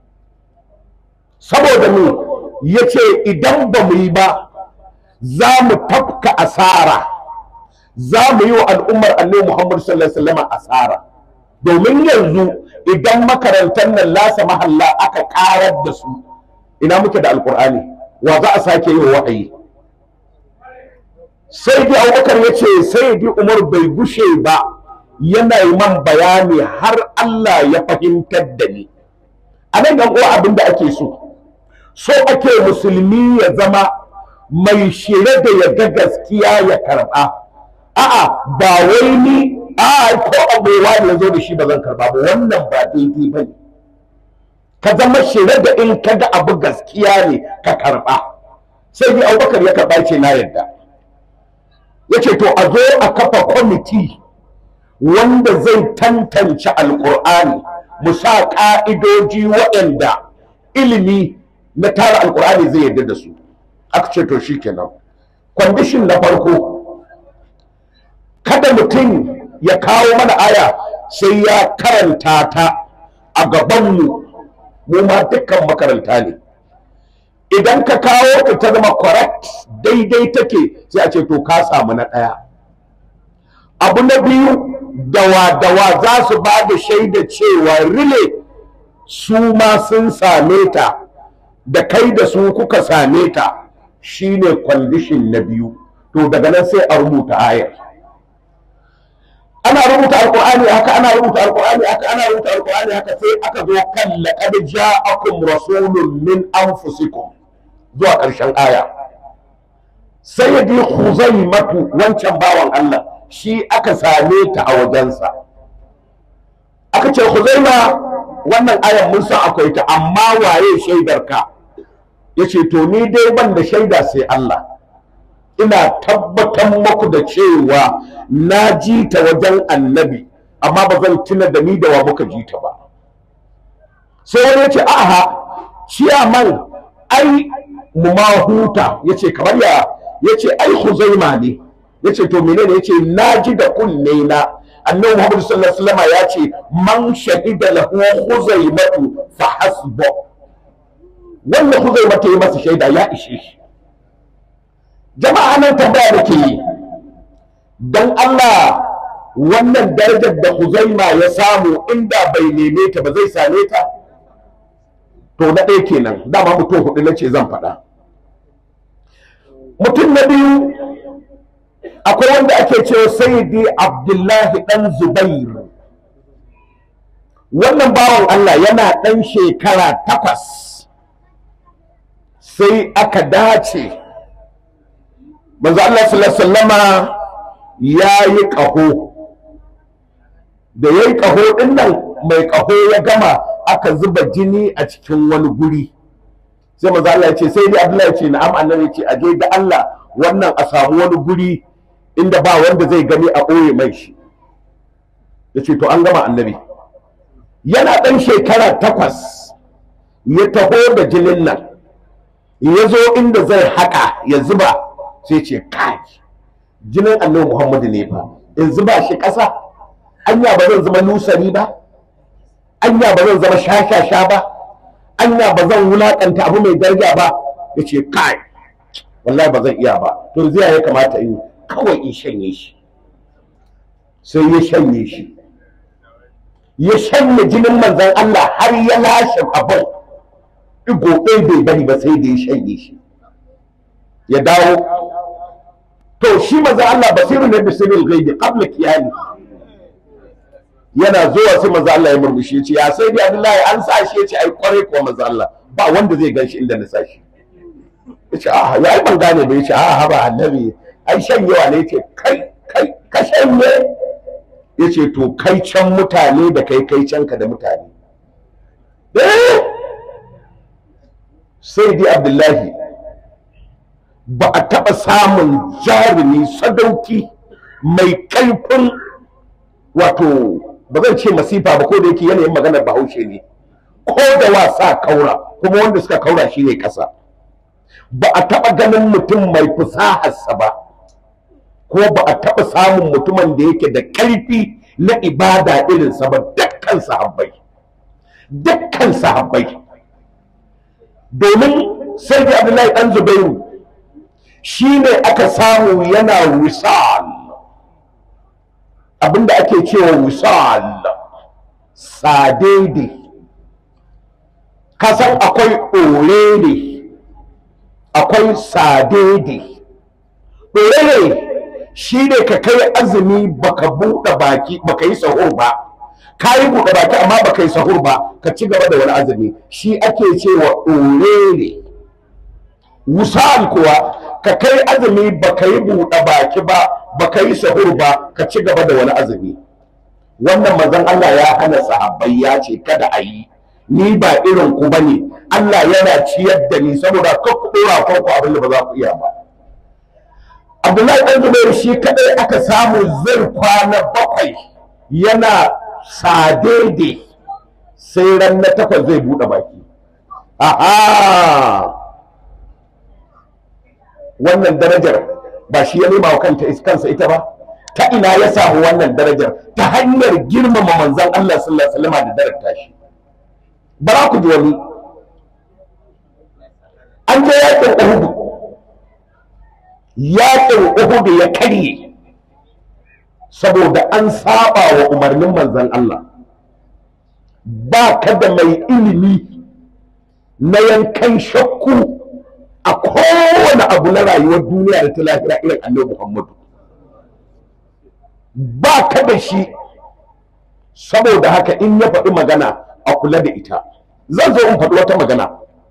S1: saboda mu ya ce idan ba mu yi ba za mu tafka asara za mu yi wa al'ummar annabi Muhammad sallallahu alaihi wasallam asara domin yanzu idan makarantar nan lasa mahalla aka karar da su ina muke da alkur'ani wa za a sake yi wahayi sai dai abubakar ya ce sai dai umar bai gushe ba yana yi man bayani har Allah ya fahimtar da ni a nan yan uwa abin da ake so so ake musulmi ya zama mai shirye da ya ga gaskiya ya karba a'a ba wai ni a ko abuwa da zo da shi ba zan karba ba wannan ba daidai ba ne ka zama shirye da in ka ga abu gaskiya ne ka karba sai dai abubakar ya karba ce na yadda ya ce to a zo a kafa kwamiti wanda zai tantance alkur'ani mu sa ƙa'idoji waɗanda ilimi na tara alkur'ani zai yarda da su aka ce to shikenan kwandishin na farko kada mutum ya kawo mana aya sai ya karanta ta a gabanmu mu ma dukkan makaranta ne idan ka kawo ta ta zama correct daidai take sai a ce to ka samu na ɗaya abu na biyu dawa-dawa za su ba da shaida cewa rile su ma sun same ta da kai da su kuka same ta shine kwandishin na biyu to daga nan sai a rubuta ayar ana rubuta alkur'ani haka ana rubuta alkur'ani haka ana rubuta alkur'ani haka sai aka zo kan laqad ja'akum rasulun min anfusikum zuwa ƙarshen aya sai ya bi Khuzaimatu wancan bawan Allah shi aka same ta a wajensa aka ce Khuzaima wannan ayan mun san akwai ta amma waye shaidar ka yace to ni dai ban da shaida sai Allah ina tabbatar muku da cewa na ji ta wajen annabi amma ba zan tuna da ni da wa muka ji ta ba sai wani ya ce aha ciyaman ai mu ma huta ya ce kamar ya ya ce ai huzaima ne ya ce to menene ya ce na ji da kunne na annabi muhammadu sallallahu alaihi wasallam ya ce man shahida lahu huzaimatu fa hasbu wannan huzaimatu ya masa shaida ya ishe shi jama'a nan tambaya da ke yi don Allah wannan darajar da Huzaima ya samu inda bai neme ta ba zai same ta to na ɗaya kenan dama mutum hudu na ce zan faɗa mutum na biyu akwai wanda ake cewa sayyidi abdullahi ɗan zubair wannan bawan Allah yana ɗan shekara takwas sai aka dace manzo Allah sallallahu sallama ya yi ƙaho da ya yi ƙaho ɗin nan mai ƙaho ya gama aka zuba jini a cikin wani guri sai manzo Allah ya ce sai dai Abdullahi ya ce na'am annabi ya ce aje da Allah wannan a samu wani guri inda ba wanda zai gani a ɓoye mai shi ya ce to an gama annabi yana ɗan shekara takwas ya taho da jinin nan ya zo inda zai haƙa ya zuba sai ce kai jinin annabi muhammadu ne fa in zuba shi ƙasa anya ba zan zama nusari ba anya ba zan zama shashasha ba anya ba zan wulaƙanta abu mai daraja ba ya ce kai wallahi ba zan iya ba to zai ya kamata in kawai in shanye shi sai ya shanye shi ya shanye jinin manzon Allah har ya lashe abin igo ɗaya bai bari ba sai da ya shanye shi ya dawo to shi maza Allah basiru ne bisirin gaibi qabla kiyami yana zuwa sai maza Allah ya murmushi ce ya sai dai Abdullahi an sa shi yace ai kware ko maza Allah ba wanda zai ganshi inda na sa shi yace a ya ai ban gane ba yace a haba annabi ai shanyewa ne yace kai kai ka shanye yace to kai can mutane da kai kai can ka da mutane eh sai dai Abdullahi ba a taɓa samun jarumi sadauki mai ƙarfin wato ba zan ce masifa ba ko da yake yanayin maganar bahaushe ne ko da wasa kaura kuma wanda suka kaura shi ne ƙasa ba a taɓa ganin mutum mai fasaharsa ba ko ba a taɓa samun mutumin da yake da ƙarfi na ibada irinsa ba dukkan sahabbai dukkan sahabbai domin sai da abdullahi ɗan zubairu shi ne aka samu yana wisal abinda ake cewa wisal sadede kasan akwai orere akwai sadede orere shi ne ka kai azumi baka buɗe baki baka yi sahur ba ka yi buɗe baki amma baka yi sahur ba ka ci gaba da wani azumi shi ake cewa orere wusal kuwa ka kai azumi ba ka yi buɗe baki ba ba ka yi sahur ba ka ci gaba da wani azumi wannan mazan Allah ya hana sahabbai ya ce kada a yi ni ba irin ku bane Allah yana ciyar da ni saboda ka ku dora kanku abin da ba za ku iya ba Abdullahi ɗan Zubairu shi kadai aka samu zai kwana bakwai yana sadede sai ran na takwas zai buɗe baki aha wannan darajar ba shi ya nema wa kanta kansa ita ba ta ina ya samu wannan darajar ta hanyar girmama manzon Allah sallallahu alaihi wasallam da darata shi bara ku ji wani an je yakin Uhud yakin Uhud ya karye saboda an saba wa umarnin manzon Allah ba ka da mai ilimi na yankan shakku a kowane abu na rayuwar duniya da ta lahira irin annabi Muhammadu ba ka da shi saboda haka in ya faɗi magana a kula da ita zan zo in faɗi wata magana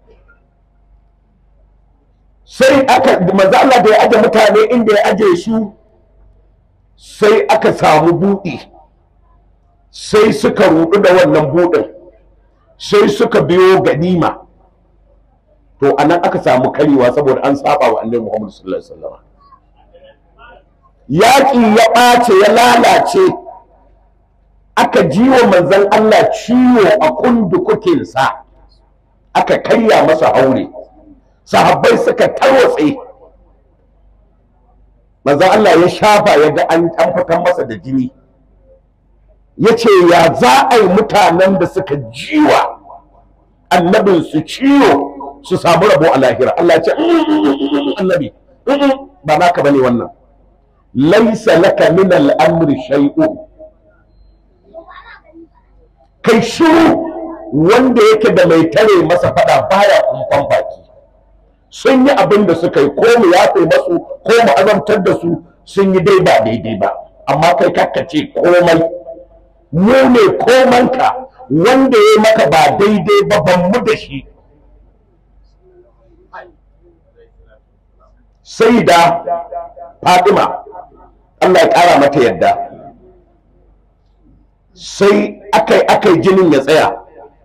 S1: sai aka manzo Allah da ya aje mutane inda ya aje su sai aka samu buɗi sai suka rudu da wannan buɗin sai suka biyo ganima to anan aka samu karewa saboda an saba wa annabi Muhammad sallallahu alaihi wasallam yaƙi ya ɓace ya lalace aka ji wa manzon Allah ciwo a kundukukinsa aka karya masa haure sahabbai suka tarwatse manzon Allah ya shafa ya ga an fitar masa da jini ya ce ya za a yi mutanen da suka jiwa annabin su ciwo su samu rabo a lahira Allah ce annabi ba naka bane wannan laisa laka min al'amri shay'un kai shiru wanda yake da mai tare masa fada baya kumfan baki sun yi abin da suka yi ko mu yafe masu ko mu azamtar da su sun yi dai ba daidai ba amma kai kakkace komai mu ne komanka wanda ya maka ba daidai ba ban mu da shi sai da Fatima Allah ya ƙara mata yadda sai akai akai jinin ya tsaya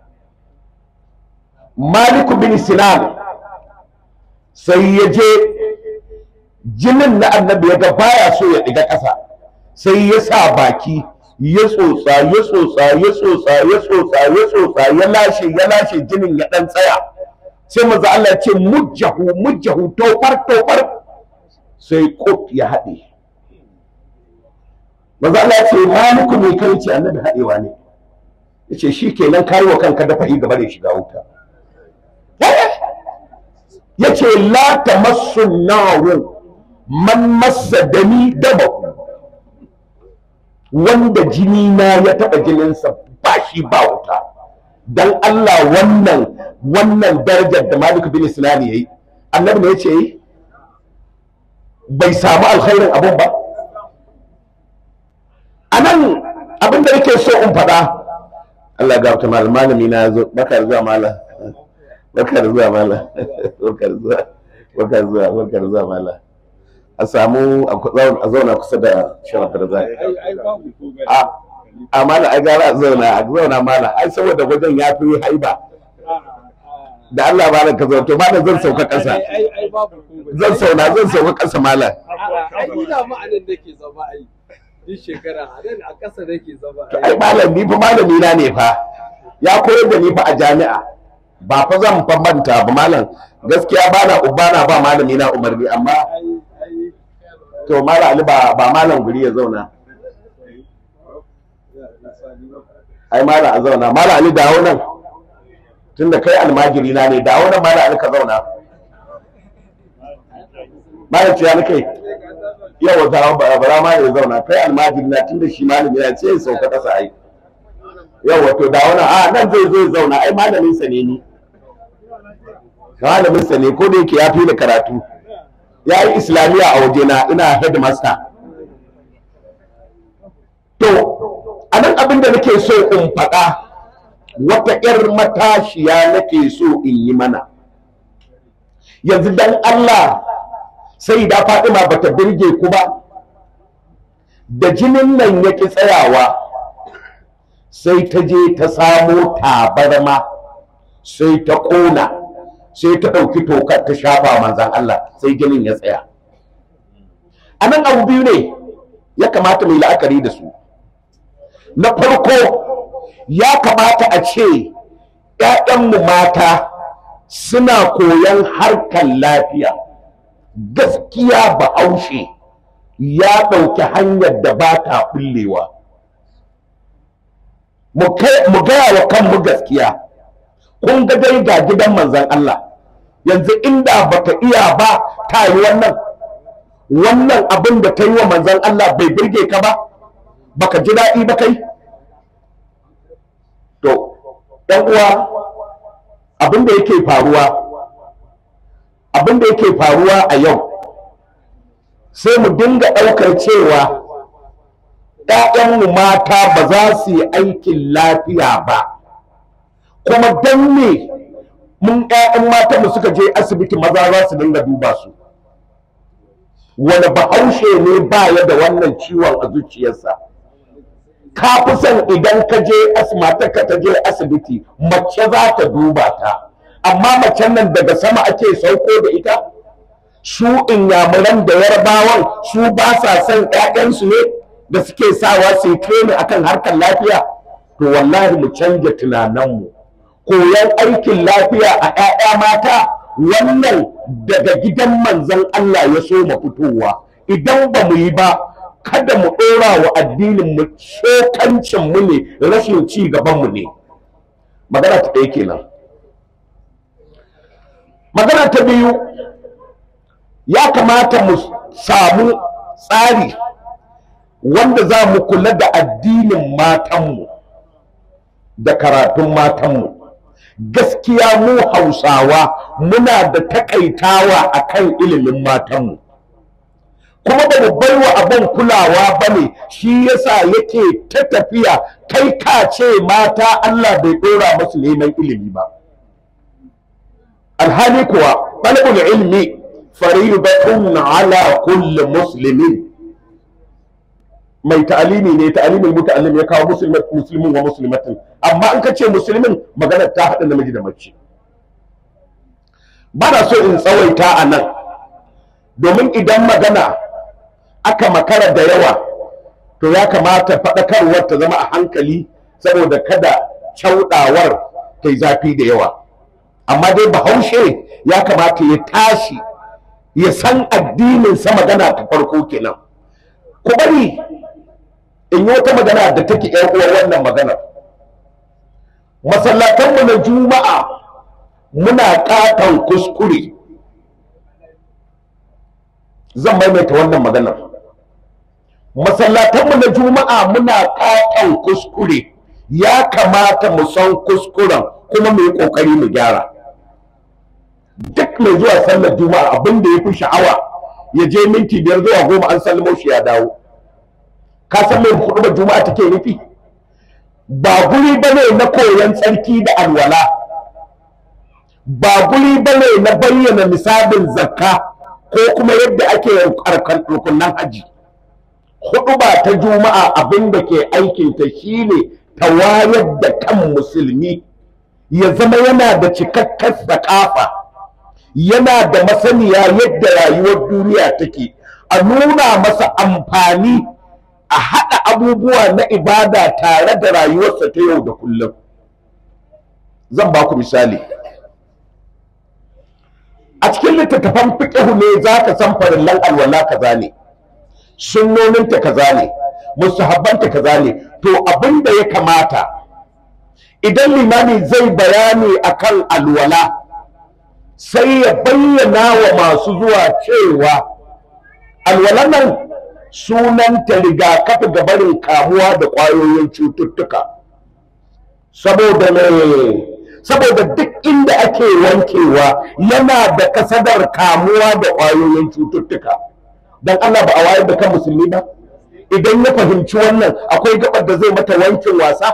S1: Maliku bin Sinan sai ya je jinin na annabi ya ga baya so ya ɗiga ƙasa sai ya sa baki ya tsotsa ya tsotsa ya tsotsa ya tsotsa ya tsotsa ya lashe ya lashe jinin ya ɗan tsaya sai maza Allah ce mujjahu mujjahu tofar tofar sai kot ya haɗe maza Allah ce maliku mai kai ce annabi haɗewa ne ya ce shi kenan kayi wa kanka dafa yi gaba da shiga wuta ya ce la ta masu naru man masa dani dabahu wanda jini na ya taɓa jininsa ba shi ba wuta dan Allah wannan wannan darajar da Malik bin Sinan yayi annabi ne ya ce bai samu alkhairin abun ba anan abin da yake so in faɗa Allah ga ta malami na zo baka zuwa malam baka zuwa malam baka zuwa baka zuwa baka zuwa malam a samu a zauna kusa da sharafa da zai a a mala ai gara a zauna a zauna mala ai saboda wajen ya fi haiba da Allah ba ka zo to malam zan sauka kasa zan sauna zan sauka kasa mala
S2: ai ina ma anan nake zama ai duk shekara a nan a kasa nake zama
S1: to ai malam ni fa malami na ne fa ya koyar da ni fa a jami'a ba fa zan fa manta ba malam gaskiya bana ubana ba malami na umarni amma to mala ali ba ba malam guri ya zauna ai mala a zauna mala ali dawo nan tunda kai almajiri na ne dawo nan mala ali ka zauna malam ciya ni kai yawa dawo ba bara ma ya zauna kai almajiri na tunda shi malami na ce ya sauka kasa ai yawa to dawo nan a nan zai zo ya zauna ai malamin sa ne ni malamin sa ne ko da yake ya fi da karatu ya yi islamiyya a wajena ina headmaster to a nan abin da nake so in faɗa wata 'yar matashiya nake so in yi mana yanzu dan Allah sai da Fatima bata birge ku ba da jinin nan ya ƙi tsayawa sai ta je ta samo tabarma sai ta ƙona sai ta ɗauki tokar ta shafa manzan Allah sai jinin ya tsaya a nan abu biyu ne ya kamata mai la'akari da su na farko ya kamata a ce ‘ya'yanmu mata suna koyon harkar lafiya gaskiya bahaushe ya ɗauki hanyar da ba ta ɓullewa mu gaya wa kanmu gaskiya kun ga dai ga gidan manzan Allah yanzu inda baka iya ba ta yi wannan wannan abin da ta yi wa manzan Allah bai birge ka ba baka ji daɗi ba kai to ɗan uwa abin da yake faruwa abin abin da yake faruwa a yau sai mu dinga ɗaukar cewa ‘ya'yanmu mata ba za su yi aikin lafiya ba kuma don me mun ‘ya'yan matanmu suka je asibiti maza za su dinga duba su wani bahaushe ne baya da wannan ciwon a zuciyarsa ka fi son idan ka je asmatarka ta je asibiti mace za ta duba ta amma macen nan daga sama ake sauko da ita su inyamuran da yarbawan su ba sa son ƴaƴansu ne da suke sawa su yi training akan harkar lafiya to wallahi mu canja tunaninmu koyon aikin lafiya a ƴaƴa mata wannan daga gidan manzon Allah ya so mu fitowa idan ba mu yi ba kada mu ɗora wa addinin mu tsokancin mu ne rashin ci gaban mu ne magana ta ɗaya kenan magana ta biyu ya kamata mu samu tsari wanda za mu kula da addinin matanmu da karatun matanmu gaskiya mu hausawa muna da takaitawa akan ilimin matanmu kuma ba mu bai wa abin kulawa ba ne shi yasa yake ta tafiya kai ka ce mata Allah bai ɗora masu neman ilimi ba alhali kuwa ɗalibul ilmi faridatun ala kulli muslimin mai ta'alimi ne ta'alimin muta'allim ya kawo musulmin wa muslimatin amma in ka ce musulmin magana ta haɗa namiji da mace ba na so in tsawaita a nan domin idan magana aka makara da yawa to ya kamata faɗakarwar ta zama a hankali saboda kada cauɗawar ta yi zafi da yawa amma dai bahaushe ya kamata ya tashi ya san addininsa magana ta farko kenan ku bari in yi wata magana da take yan uwa wannan maganar masallatanmu na juma'a muna katon kuskure zan maimaita wannan maganar masallatanmu na juma'a muna katon kuskure ya kamata mu san kuskuren kuma mu yi kokari mu gyara duk mai zuwa sallar juma'a abin da ya fi sha'awa ya je minti biyar zuwa goma an sallamo shi ya dawo ka san mai hudu juma'a take nufi ba guri bane na koyon tsarki da alwala ba guri bane na bayyana misalin zakka ko kuma yadda ake rukunan haji hudu ba ta juma'a abin da ke aikinta shine ta wayar da kan musulmi ya zama yana da cikakkar sakafa yana da masaniya yadda rayuwar duniya take a nuna masa amfani a haɗa abubuwa na ibada tare da rayuwarsa ta yau da kullum zan ba ku misali a cikin littattafan fiƙihu ne za ka san farillan alwala kaza ne sunnoninta kaza ne musahabbanta kaza ne to abin da ya kamata idan limami zai bayani akan alwala sai ya bayyana wa masu zuwa cewa alwalan nan sunanta rigakafi ga barin kamuwa da ƙwayoyin cututtuka saboda ne saboda duk inda ake wankewa yana da kasadar kamuwa da ƙwayoyin cututtuka don Allah ba a wayar da kan musulmi ba idan ya fahimci wannan akwai gabar da zai mata wankin wasa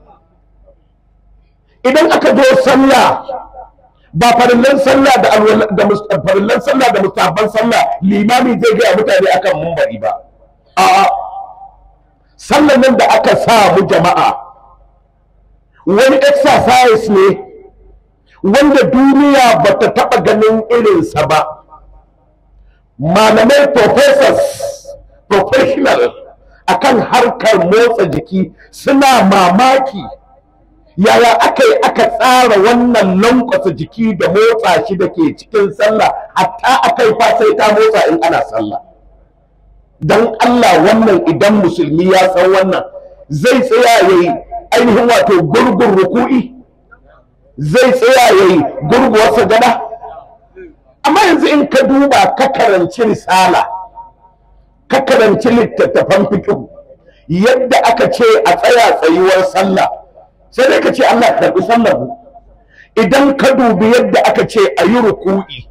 S1: idan aka zo sallah ba farillan sallah da da farillan sallah da musabban sallah limami zai gaya mutane akan mumbari ba a'a sallan nan da aka sa mu jama'a wani exercise ne wanda duniya ba ta taɓa ganin irinsa ba malamai professors professional akan harkar motsa jiki suna mamaki yaya aka yi aka tsara wannan lankwasa jiki da motsa shi da ke cikin sallah hatta aka yi sai ta motsa in ana sallah don Allah wannan idan musulmi ya san wannan zai tsaya ya yi ainihin wato gurgun ruku'i zai tsaya ya yi gurguwar sagada amma yanzu in ka duba ka karanci risala ka karanci littattafan fiƙihu yadda aka ce a tsaya tsayuwar sallah sai dai ka ce Allah karɓi sallar mu idan ka dubi yadda aka ce a yi ruku'i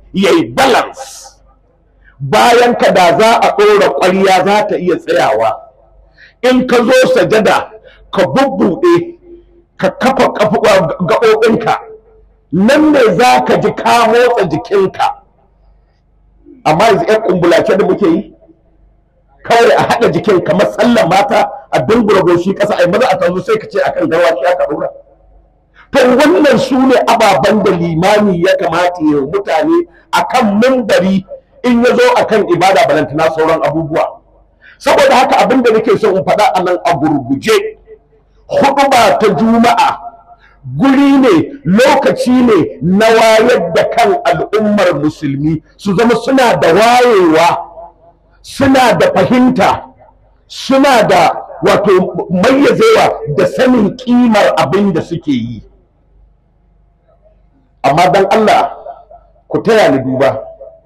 S1: ya yi balance bayan ka da za a ɗora ƙwarya za ta iya tsayawa in ka zo sajada ka bubbuɗe ka kafa gaɓoɓinka nan ne za ka ji ka motsa jikinka amma yanzu 'yan kumbulace da muke yi kawai a haɗa jikin kamar sallan mata a dungura goshi ƙasa a yi maza a tanzu sai ka ce akan gawa shi aka ɗora to wannan su ne ababen da limami ya kamata ya mutane akan mimbari in ya zo akan ibada balantana sauran abubuwa saboda haka abin da nake so in faɗa a nan a gurguje huɗuba ta juma'a guri ne lokaci ne na wayar da kan al'ummar musulmi su zama suna da wayewa suna da fahimta suna da wato mayyazewa da sanin kimar abin da suke yi amma dan Allah ku taya ni duba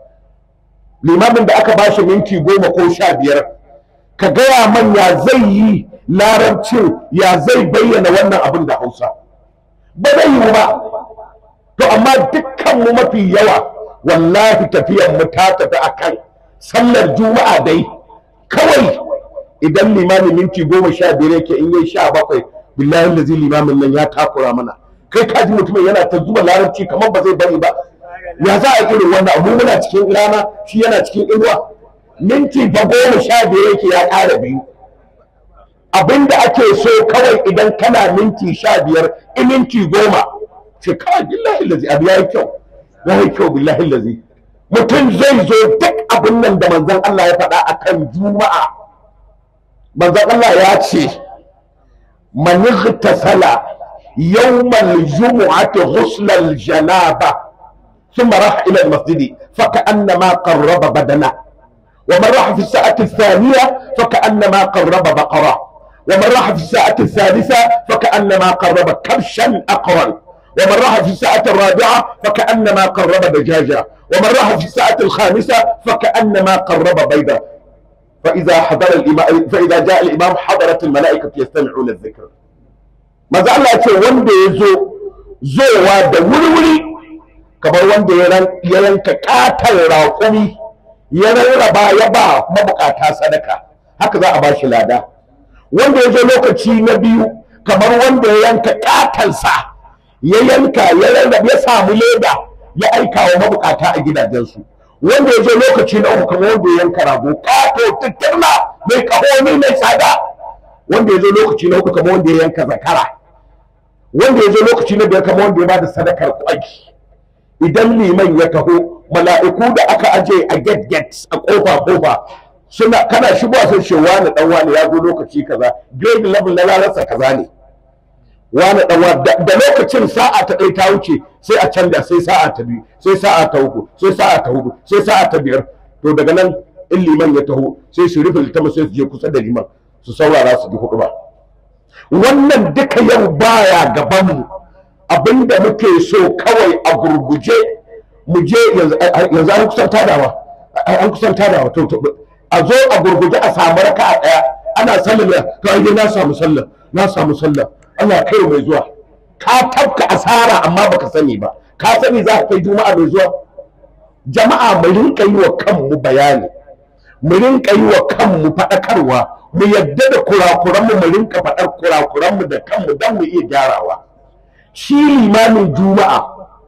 S1: limamin da aka bashi minti goma ko sha biyar ka gaya man ya zai yi larabcin ya zai bayyana wannan abin da hausa ba zai yi ba to amma dukkanmu mafi yawa wallahi tafiyar mu ta tafi akan sallar juma'a dai kawai idan limamin minti goma sha biyar yake in yi sha bakwai billahi lazi limamin nan ya takura mana kai ka ji mutumin yana ta zuba larabci kamar ba zai bari ba ya za a irin wannan abu muna cikin rana shi yana cikin inuwa minti fa goma sha biyar yake ya ƙara biyu abinda ake so kawai idan kana minti sha biyar in minti goma ce kawai billahi lazi abu ya yi kyau ya yi kyau billahi lazi mutum zai zo duk abin nan da manzon Allah ya faɗa akan juma'a manzon Allah ya ce man igtasala yawmal jumu'ati ghuslal janaba ثم راح إلى المسجد فكأنما قرب بدنه ومن راح في الساعة الثانية فكأنما قرب بقرة ومن راح في الساعة الثالثة فكأنما قرب كبشا أقرا ومن راح في الساعة الرابعة فكأنما قرب دجاجة ومن راح في الساعة الخامسة فكأنما قرب بيضة فإذا حضر الإمام فإذا جاء الإمام حضرت الملائكة يستمعون الذكر ما زال الله wanda ya zo zowa da wuri-wuri kamar wanda ya yanka katar raƙumi ya rarraba ya ba mabukata sadaka haka za a ba shi lada wanda ya zo lokaci na biyu kamar wanda ya yanka katansa ya yanka ya rarraba ya samu leda ya aika wa mabukata a gidajensu wanda ya zo lokaci na uku kamar wanda ya yanka rago kato tutturna mai kahoni mai tsada wanda ya zo lokaci na uku kamar wanda ya yanka zakara wanda ya zo lokaci na biyar kamar wanda ya bada sadakar kwaki idan liman ya taho mala'iku da aka aje a get get a kofa kofa suna kana shigowa sai ce wani dan wani ya zo lokaci kaza grade level na lalasa kaza ne wani dan wani da lokacin sa'a ta ɗaya ta wuce sai a canja sai sa'a ta biyu sai sa'a ta uku sai sa'a ta hudu sai sa'a ta biyar to daga nan in liman ya taho sai su rufe littama sai su je kusa da liman su saurara su ji hudu ba wannan duka yau baya gabanmu abinda muke so kawai a gurguje mu je yanzu an kusan tadawa an kusan tadawa to a zo a gurguje a samu raka a ɗaya ana sallar to ai na samu sallar na samu sallar Allah kai mai zuwa ka tabka asara amma baka sani ba ka sani za ka kai juma'a mai zuwa jama'a mu rinka yi wa kanmu bayani mu rinka yi wa kanmu faɗakarwa mu yadda da kurakuranmu mu rinka faɗar kurakuranmu da kanmu don mu iya gyarawa shi limamin juma'a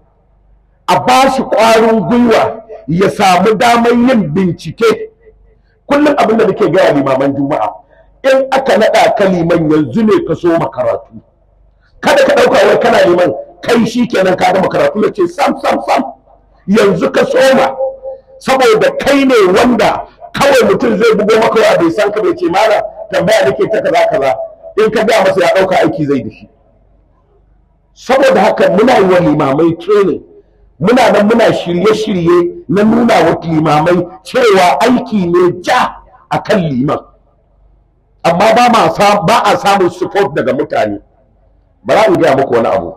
S1: a ba shi ƙwarin gwiwa ya samu damar yin bincike kullum abin da nake gaya limaman juma'a in aka naɗa ka liman yanzu ne ka so makaratu kada ka ɗauka wai kana liman kai shi kenan ka gama karatu ya ce sam sam sam yanzu ka soma saboda kai ne wanda kawai mutum zai bugo maka wa bai san ka bai ce mala tambaya nake ta kaza kaza in ka ga masa ya ɗauka aiki zai da shi saboda haka muna yi wa limamai training muna nan muna shirye-shirye na nuna wa limamai cewa aiki ne ja a kan liman amma ba a samun support daga mutane ba za in gaya muku wani abu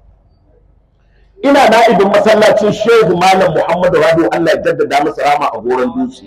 S1: ina na'ibin masallacin shehu malam muhammadu rabi allah ya jaddada masa rama a goron dutse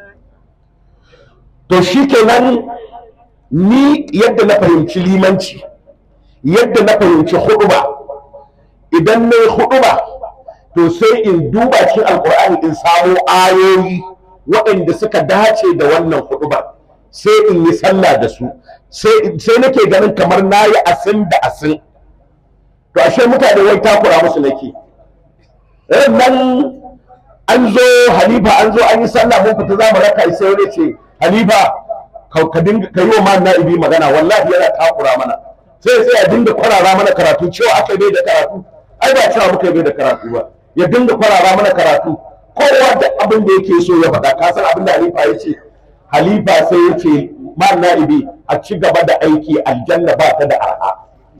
S1: to shi kenan ni yadda na fahimci limanci yadda na fahimci huduba idan na yi huduba to sai in duba cikin alkur'ani in samo ayoyi waɗanda suka dace da wannan hudubar sai in yi sallah da su sai nake ganin kamar na yi asin da asin to ashe mutane wai takura musu nake nan an zo halifa an zo an yi sallah mun fita za mu raka sai wani ce halifa ka dinga ka yi wa ma na'ibi magana wallahi yana takura mana sai sai ya dinga kwarara mana karatu cewa aka bai da karatu ai ba cewa muka bai da karatu ba ya dinga kwarara mana karatu kowa da abin da yake so ya faɗa ka san abin da halifa ya ce halifa sai ya ce ma na'ibi a ci gaba da aiki aljanna ba ta da arha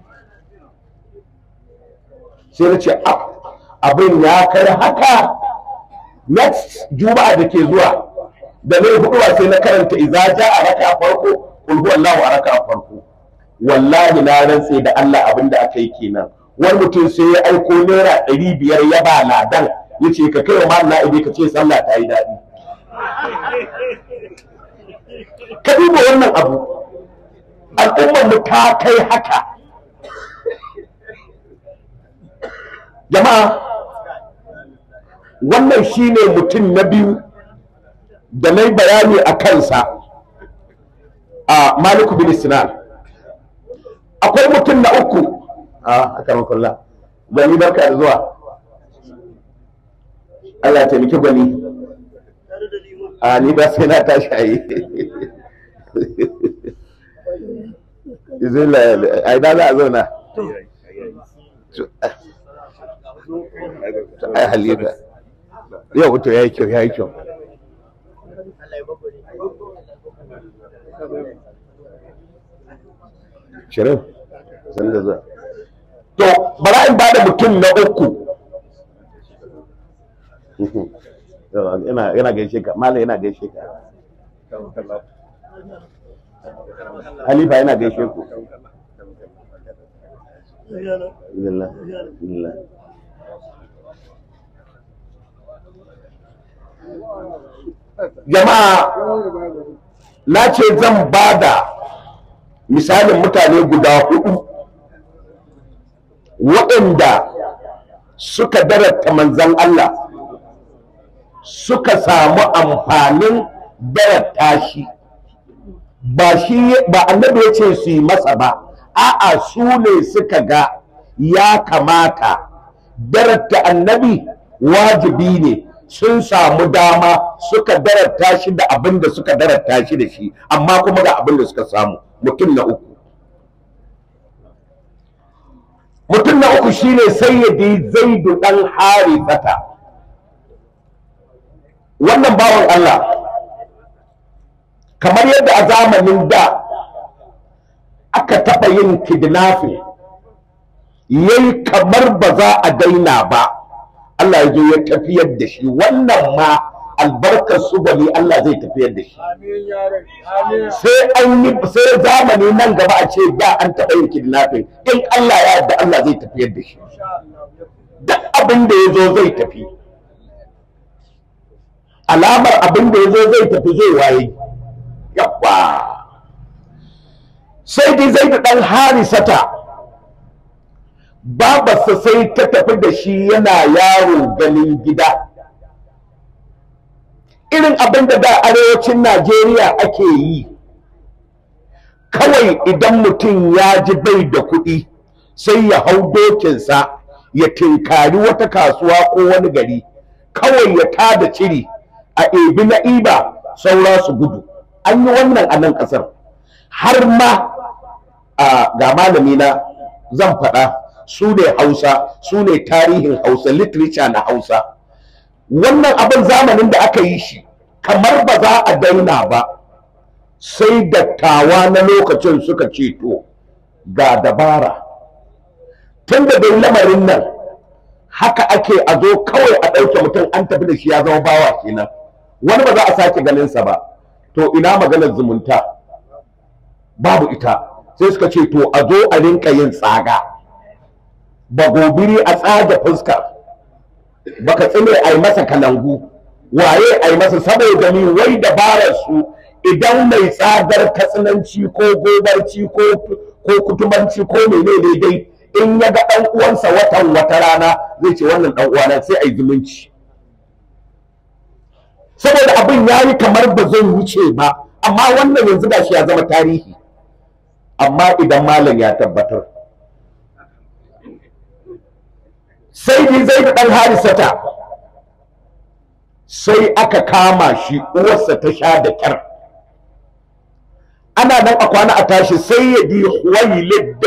S1: sai na ce abin ya kai haka next juma'a da ke zuwa da na huduwa sai na karanta idza ja a raka farko kul huwallahu a raka farko wallahi na rantse da Allah abin da aka yi kenan wani mutum sai ya aiko naira ɗari biyar ya ba ladan ya ce ka kai wa malam na'ibi ka ce sallah ta yi daɗi ka duba wannan abu al'ummar mu ta kai haka jama'a wannan shine mutum na biyu da na bayani a kansa a maliku bin sinan akwai mutum na uku a akarar kulla gwani barka da zuwa Allah taimaki gwani a ni ba sai na tashi a yi izin a ina za a zauna ai halitta yau to ya yi kyau ya yi kyau shirin sun da zuwa to bara in bada mutum na uku yana gaishe ka mala yana gaishe ka halifa yana gaishe ku Alhamdulillah. Alhamdulillah. jama'a na ce zan ba da misalin mutane guda hudu waɗanda suka darata manzan Allah suka samu amfanin darata shi ba shi ba annabi ya ce su yi masa ba a'a su ne suka ga ya kamata darata annabi wajibi ne sun samu dama suka darata shi da abin da suka darata shi da shi amma kuma ga abin da suka samu mutum na uku mutum na uku shine sayyidi zaidu dan harifata wannan bawan Allah kamar yadda a zamanin da aka taɓa yin kidnapping yayi kamar ba za a daina ba Allah ya zo ya tafiyar da shi wannan ma albarkar su bane Allah zai tafiyar da shi sai an yi sai zamani nan gaba a ce da an taɓa yin kidnapping in Allah ya yarda Allah zai tafiyar da shi duk abin da ya zo zai tafi alamar abin da ya zo zai tafi zai waye yabba sai dai zai da ɗan harisata babarsa sai ta tafi da shi yana yaro ganin gida irin abin da da arewacin najeriya ake yi kawai idan mutum ya ji bai da kuɗi sai ya hau dokinsa ya tinkari wata kasuwa ko wani gari kawai ya tada ciri a ebi na iba saura su gudu an yi wannan a nan ƙasar har ma ga malamina zan faɗa su ne hausa su ne tarihin hausa literature na hausa wannan abin zamanin da aka yi shi kamar ba za a daina ba sai dattawa na lokacin suka ce to ga dabara tun da dai lamarin nan haka ake a zo kawai a ɗauke mutum an tafi da shi ya zama bawa kenan wani ba za a sake ganinsa ba to ina maganar zumunta babu ita sai suka ce to a zo a rinka yin tsaga ba gobiri a tsaga fuska baka tsine a yi masa kalangu waye a yi masa saboda ni wai dabarar su idan mai tsadar katsinanci ko gobarci ko ko kutubanci ko menene dai in ya ga ɗan uwansa watan wata rana zai ce wannan ɗan uwana sai a yi zumunci saboda abin ya yi kamar ba zai wuce ba amma wannan yanzu da shi ya zama tarihi amma idan malam ya tabbatar sai dai zai da ɗan harisata sai aka kama shi uwarsa ta sha da kyar ana nan a kwana a tashi sai ya di huwailid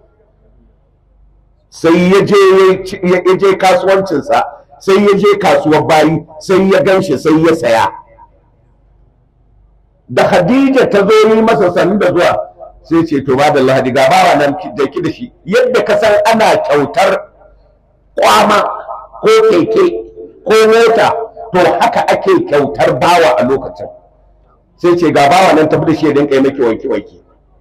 S1: sai ya je kasuwancinsa sai ya je kasuwar bayi sai ya ganshi sai ya saya da Khadija ta zo yi masa sanin da zuwa sai ce to ba da lahadi ga bawa nan da ki da shi yadda ka san ana kyautar kwama ko keke ko mota to haka ake kyautar bawa a lokacin sai ce ga bawa nan tafi da shi ya dinka yi maki wanke wanke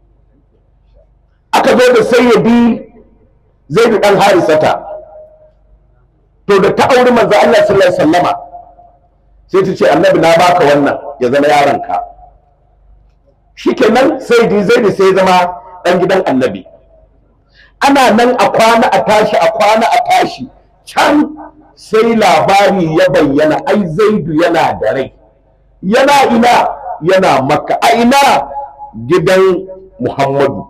S1: aka zo da sayyidi zai bi dan harisata to da ta auri manzo Allah sallallahu alaihi wasallama sai ta ce annabi na baka wannan ya zama yaronka shikenan sai di zai sai zama dan gidan annabi ana nan a kwana a tashi a kwana a tashi can sai labari ya bayyana ai zaidu yana da rai yana ina yana makka a ina gidan muhammadu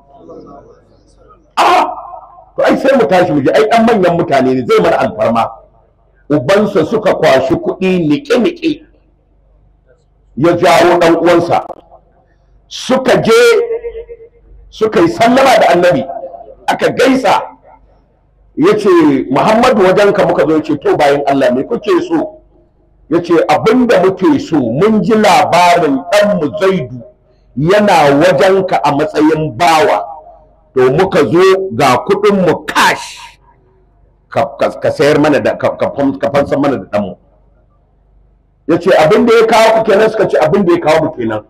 S1: a to ai sai mu tashi mu je ai dan manyan mutane ne zai mana alfarma ubansa suka kwashi kuɗi niƙe-niƙe ya jawo ɗan uwansa suka je suka yi sallama da annabi aka gaisa ya ce muhammadu wajenka muka zo ce to bayan allah me kuke so ya ce abinda muke so mun ji labarin ɗanmu zaidu yana wajenka a matsayin bawa to muka zo ga kuɗinmu cash ka sayar mana da ka fansa mana da ɗanmu ya ce abin da ya kawo ku kenan suka ce abin da ya kawo mu kenan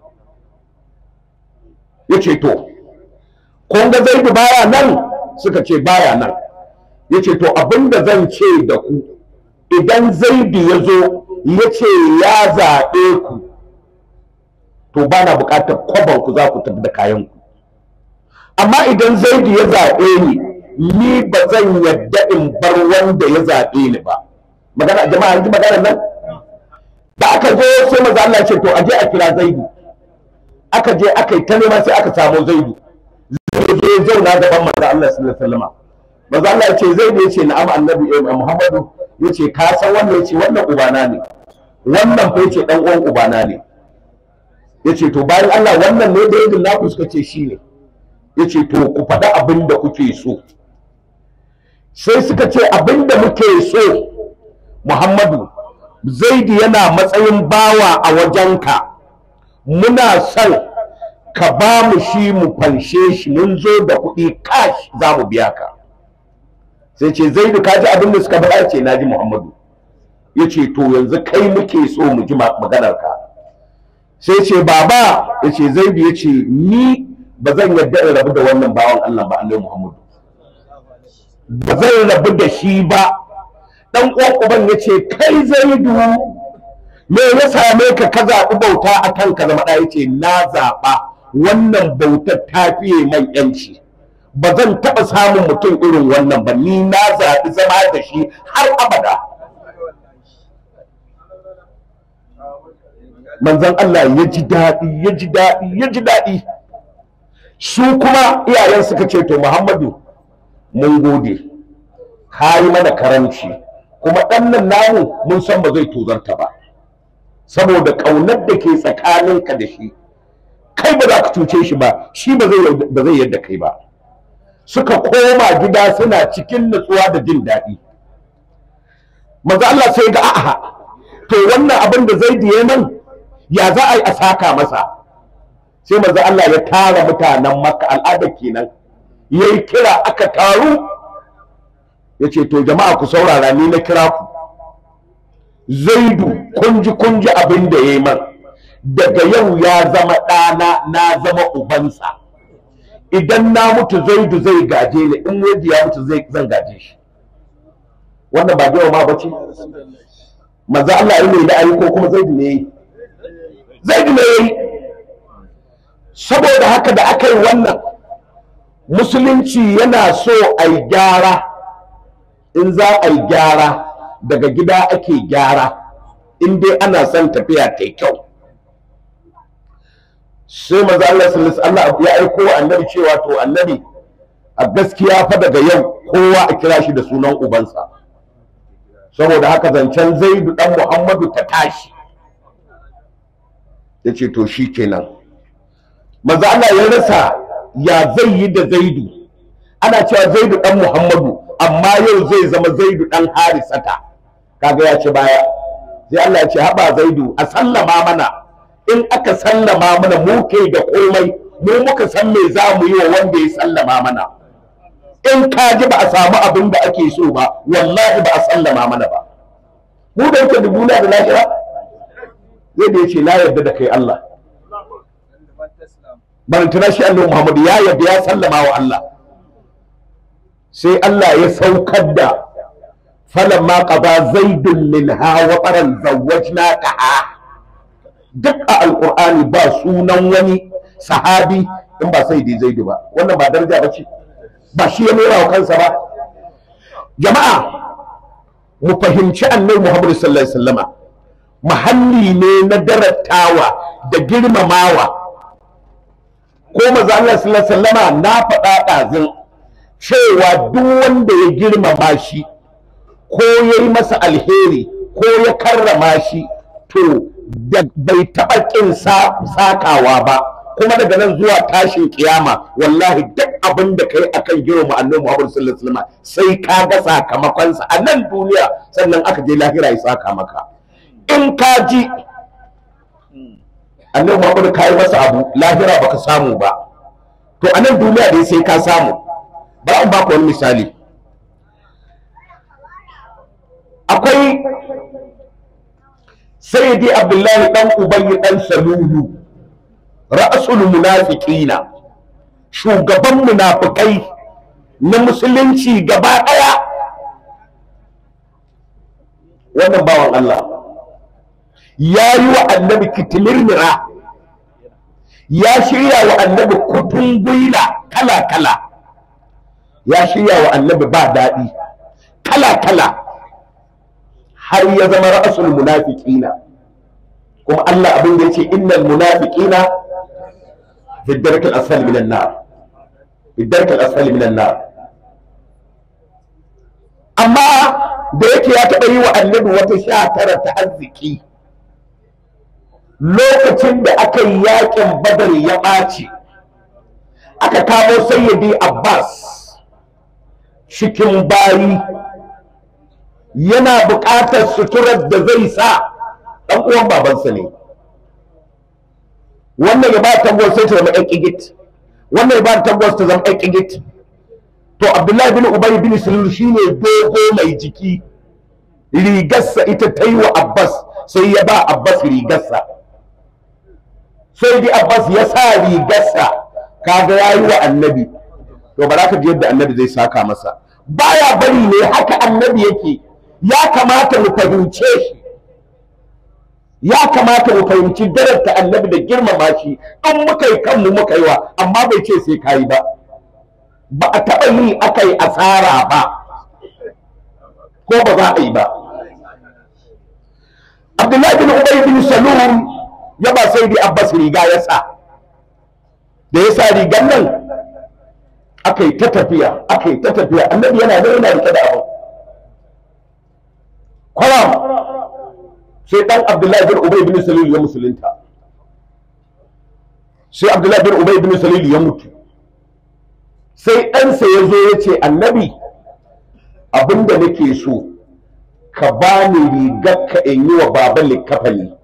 S1: ya ce to kun ga zaidu baya nan suka ce baya nan ya ce to abin da zan ce da ku idan zaidu ya zo ya ce ya zaɓe ku to ba na buƙatar kwaban ku za ku tafi da kayan ku amma idan zaidu ya zaɓe ni ni ba zan yadda in bar wanda ya zaɓe ni ba magana jama'a ji magana nan da aka zo sai maza Allah ce to a je a kira zaidu aka je aka yi ta nema sai aka samu zaidu zai zo ya zauna gaban manzo Allah sallallahu alaihi wasallam manzo Allah ya ce zaidu ya ce na'am annabi Muhammadu ya ce ka san wannan ya ce wannan ubana ne wannan fa ya ce dan uwan ubana ne ya ce to bayan Allah wannan ne da yadda naku suka ce shi ne ya ce to ku faɗa abin da kuke so sai suka ce abin da muke so Muhammadu Zaidi yana matsayin bawa a wajenka muna son ka ba mu shi mu fanshe shi mun zo da kuɗi cash za mu biya ka sai ce Zaidu ka ji abin da suka faɗa ce na ji Muhammadu ya ce to yanzu kai muke so mu ji maganar ka sai ce baba ya ce Zaidu ya ce ni ba zan yarda in rabu da wannan bawan Allah ba Allah Muhammadu ba zan rabu da shi ba dan uwan uban ya ce kai zaidu me ya same ka ka zaɓi bauta a kan ka zama ɗaya ce na zaɓa wannan bautar ta fiye man yanci ba zan taɓa samun mutum irin wannan ba ni na zaɓi zama da shi har abada manzon Allah ya ji daɗi ya ji daɗi ya ji daɗi su kuma iyayen suka ce to Muhammadu mun gode ka yi mana karanci kuma ɗan nan namu mun san ba zai tozarta ba saboda ƙaunar da ke tsakaninka da shi kai ba za ka cuce shi ba shi ba zai yadda kai ba suka koma gida suna cikin nutsuwa da jin daɗi maza Allah sai ga a'a to wannan abin da zai diye nan ya za a yi a saka masa sai maza Allah ya tara mutanen makka al'ada kenan ya yi kira aka taru ya ce to jama'a ku saurara ni na kira ku zaidu kunji kunji abin da ya yi man daga yau ya zama ɗana na zama ubansa idan na mutu zaidu zai gaje ni in wanda ya mutu zai zan gaje shi wannan ba yawa ma bace manzo Allah ya ne da ayi ko kuma zaidu ne zaidu ne yayi saboda haka da aka yi wannan musulunci yana so a yi gyara in za a yi gyara daga gida ake gyara in dai ana son tafiya ta kyau sai maza Allah sallallahu alaihi ya aiko wa annabi cewa to annabi a gaskiya fa daga yau kowa a kira shi da sunan ubansa saboda haka zancen zaidu dan muhammadu ta tashi ya ce to shi kenan maza Allah ya rasa ya zai yi da zaidu ana cewa zaidu dan muhammadu amma yau zai zama zaidu dan harisata kaga ya ce baya sai Allah ya ce haba zaidu a sallama mana in aka sallama mana mu ke da komai mu muka san me za mu yi wa wanda ya sallama mana in ka ji ba a samu abin da ake so ba wallahi ba a sallama mana ba mu da yake da duniya da lahira zai da yace na yarda da kai Allah barantana shi Allah Muhammad ya yarda ya sallama wa Allah sai Allah ya saukar da falamma qada zaidun minha wa qaran zawwajnaka duk a alqur'ani ba sunan wani sahabi in ba sai dai zaidu ba wannan ba daraja ba ce ba shi ya nuna wa kansa ba jama'a mu fahimci annabi Muhammad sallallahu alaihi wasallama mahalli ne na darattawa da girmamawa ko maza Allah sallallahu alaihi wasallama na faɗa ɗazin cewa duk wanda ya girmama shi ko ya yi masa alheri ko ya karrama shi to da bai taɓa ƙin sakawa ba kuma daga nan zuwa tashin kiyama wallahi duk abin da kai akan girma annabi Muhammad sallallahu alaihi wasallam sai ka ga sakamakonsa a nan duniya sannan aka je lahira ya saka maka in ka ji annabi Muhammad ka yi masa abu lahira baka samu ba to a nan duniya dai sai ka samu ba an baka wani misali akwai sayyidi abdullahi dan ubayy dan salulu ra'asul munafiqina shugaban munafikai na musulunci gaba daya wannan bawan Allah ya yi wa annabi kitimirmira ya shirya wa annabi kutun gwila kala-kala ya shirya wa annabi ba daɗi kala-kala har ya zama ra'asul munafiqina kuma Allah abin da ya ce innal munafiqina في الدرك الأسفل من النار في الدرك الأسفل من النار أما da yake ya taɓa yi wa annabi wata sha tara ta arziki lokacin da aka yi yakin badar ya ɓaci aka kamo sayyidi abbas cikin bayi yana buƙatar suturar da zai sa ɗan uwan babansa ne wannan ya ba tabbas sai ta zama ɗan ƙigit wannan ya ba tabbas ta zama ɗan ƙigit to abdullahi bin ubay bin sulul shine dogo mai jiki rigarsa ita ta yi wa abbas sai ya ba abbas rigarsa sai dai abbas ya sa rigarsa kaga ya yi wa annabi to ba za ka ji yadda annabi zai saka masa baya bari ne haka annabi yake ya kamata mu fahimce shi ya kamata mu fahimci darasta annabi da girmama shi in muka yi kanmu muka yi wa amma bai ce sai ka yi ba ba a taɓa yi aka yi asara ba ko ba za a yi ba abdullahi bin ubay bin salul ya ba sai dai abbas riga ya sa da ya sa rigan nan aka yi ta tafiya aka yi ta tafiya annabi yana da yana rike da abu kwaram sai dan abdullahi bin ubay bin salul ya musulunta sai abdullahi bin ubay bin salul ya mutu sai ɗansa ya zo ya ce annabi abinda nake so ka ba ni rigar ka in yi wa baban likafani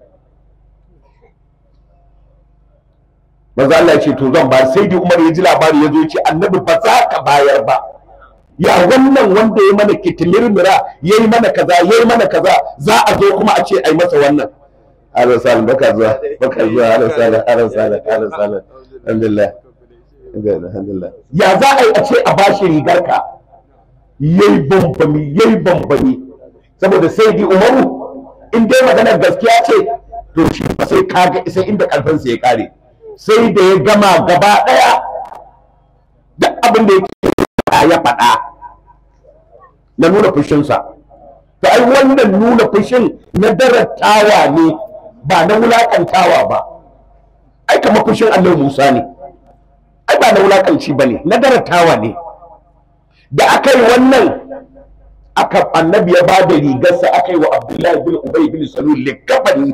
S1: maza Allah ya ce to zan ba sai dai Umar ya ji labari ya zo ya ce annabi ba za ka bayar ba ya wannan wanda ya mana kitimirmira ya yi mana kaza ya yi mana kaza za a zo kuma a ce a yi masa wannan ala salim baka zuwa baka zuwa ala salim ala salim ala salim alhamdulillah alhamdulillah ya za a yi a ce a bashi rigar ka yayi bambami yayi bambami saboda sai di umaru in dai maganar gaskiya ce to shi ba sai kaga sai inda karfinsa ya kare sai da ya gama gaba daya duk abin da yake ya faɗa na nuna fushinsa to ai wannan nuna fushin na darattawa ne ba na wulakantawa ba ai kamar fushin Allah Musa ne ai ba na wulakanci ba ne na darattawa ne da aka yi wannan aka annabi ya ba da rigarsa aka yi wa Abdullahi bin Ubay bin Salul likabani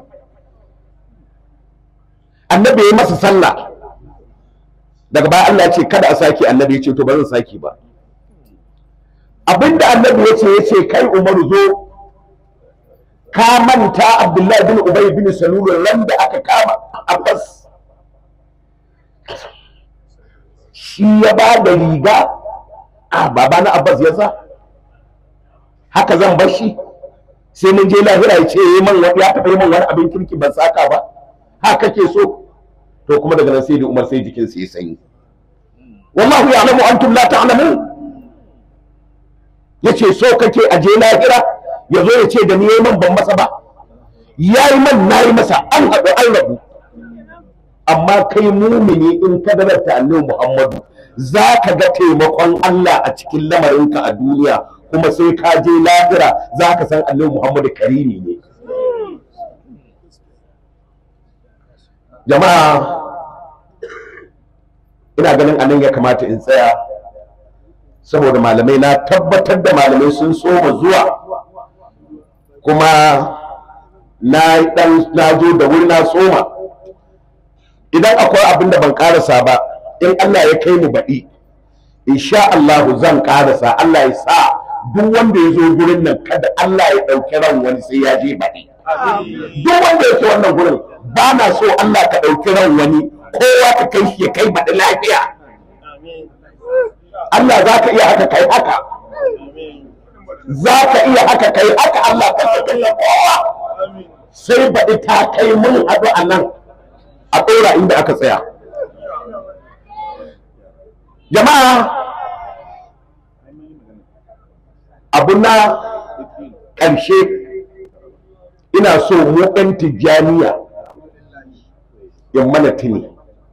S1: annabi ya yi masa sallah daga baya Allah ya ce kada a saki annabi ya ce to ba zan saki ba abinda annabi ya ce ya ce kai Umaru zo ka manta Abdullahi bin Ubay bin Salul ran da aka kama Abbas shi ya ba da riga a baba na Abbas ya sa haka zan bar shi sai mun je lahira ya ce yi man ya taɓa yi man wani abin kirki ban saka ba haka kake so to kuma daga nan sai da Umar sai jikin sa ya sanyi wallahu ya'lamu antum la ta'lamun yace so kake aje lahira yazo ya ce da ni yayi man ban masa ba yayi man nayi masa an haɗu an rabu amma kai mumini in ka darata annabi Muhammadu za ka ga taimakon Allah a cikin lamarinka a duniya kuma sai ka je lahira za ka san annabi Muhammadu karimi ne jama'a ina ganin anan ya kamata in tsaya saboda malamai na tabbatar da malamai sun soma zuwa kuma na dan na zo da wuri na soma idan akwai abin da ban karasa ba in Allah ya kai mu baɗi insha Allah zan karasa Allah ya sa duk wanda ya zo gurin nan kada Allah ya ɗauki ran wani sai ya je baɗi duk wanda ya ce wannan gurin ba na so Allah ka ɗauki ran wani kowa ka kai shi ya kai baɗi lafiya Allah za ka iya haka kai haka za ka iya haka kai haka Allah ka kai kowa sai baɗi ta kai mun haɗu a nan a ɗora inda aka tsaya jama'a abu na ƙarshe ina so mu ɗan tijjaniya in mana tuni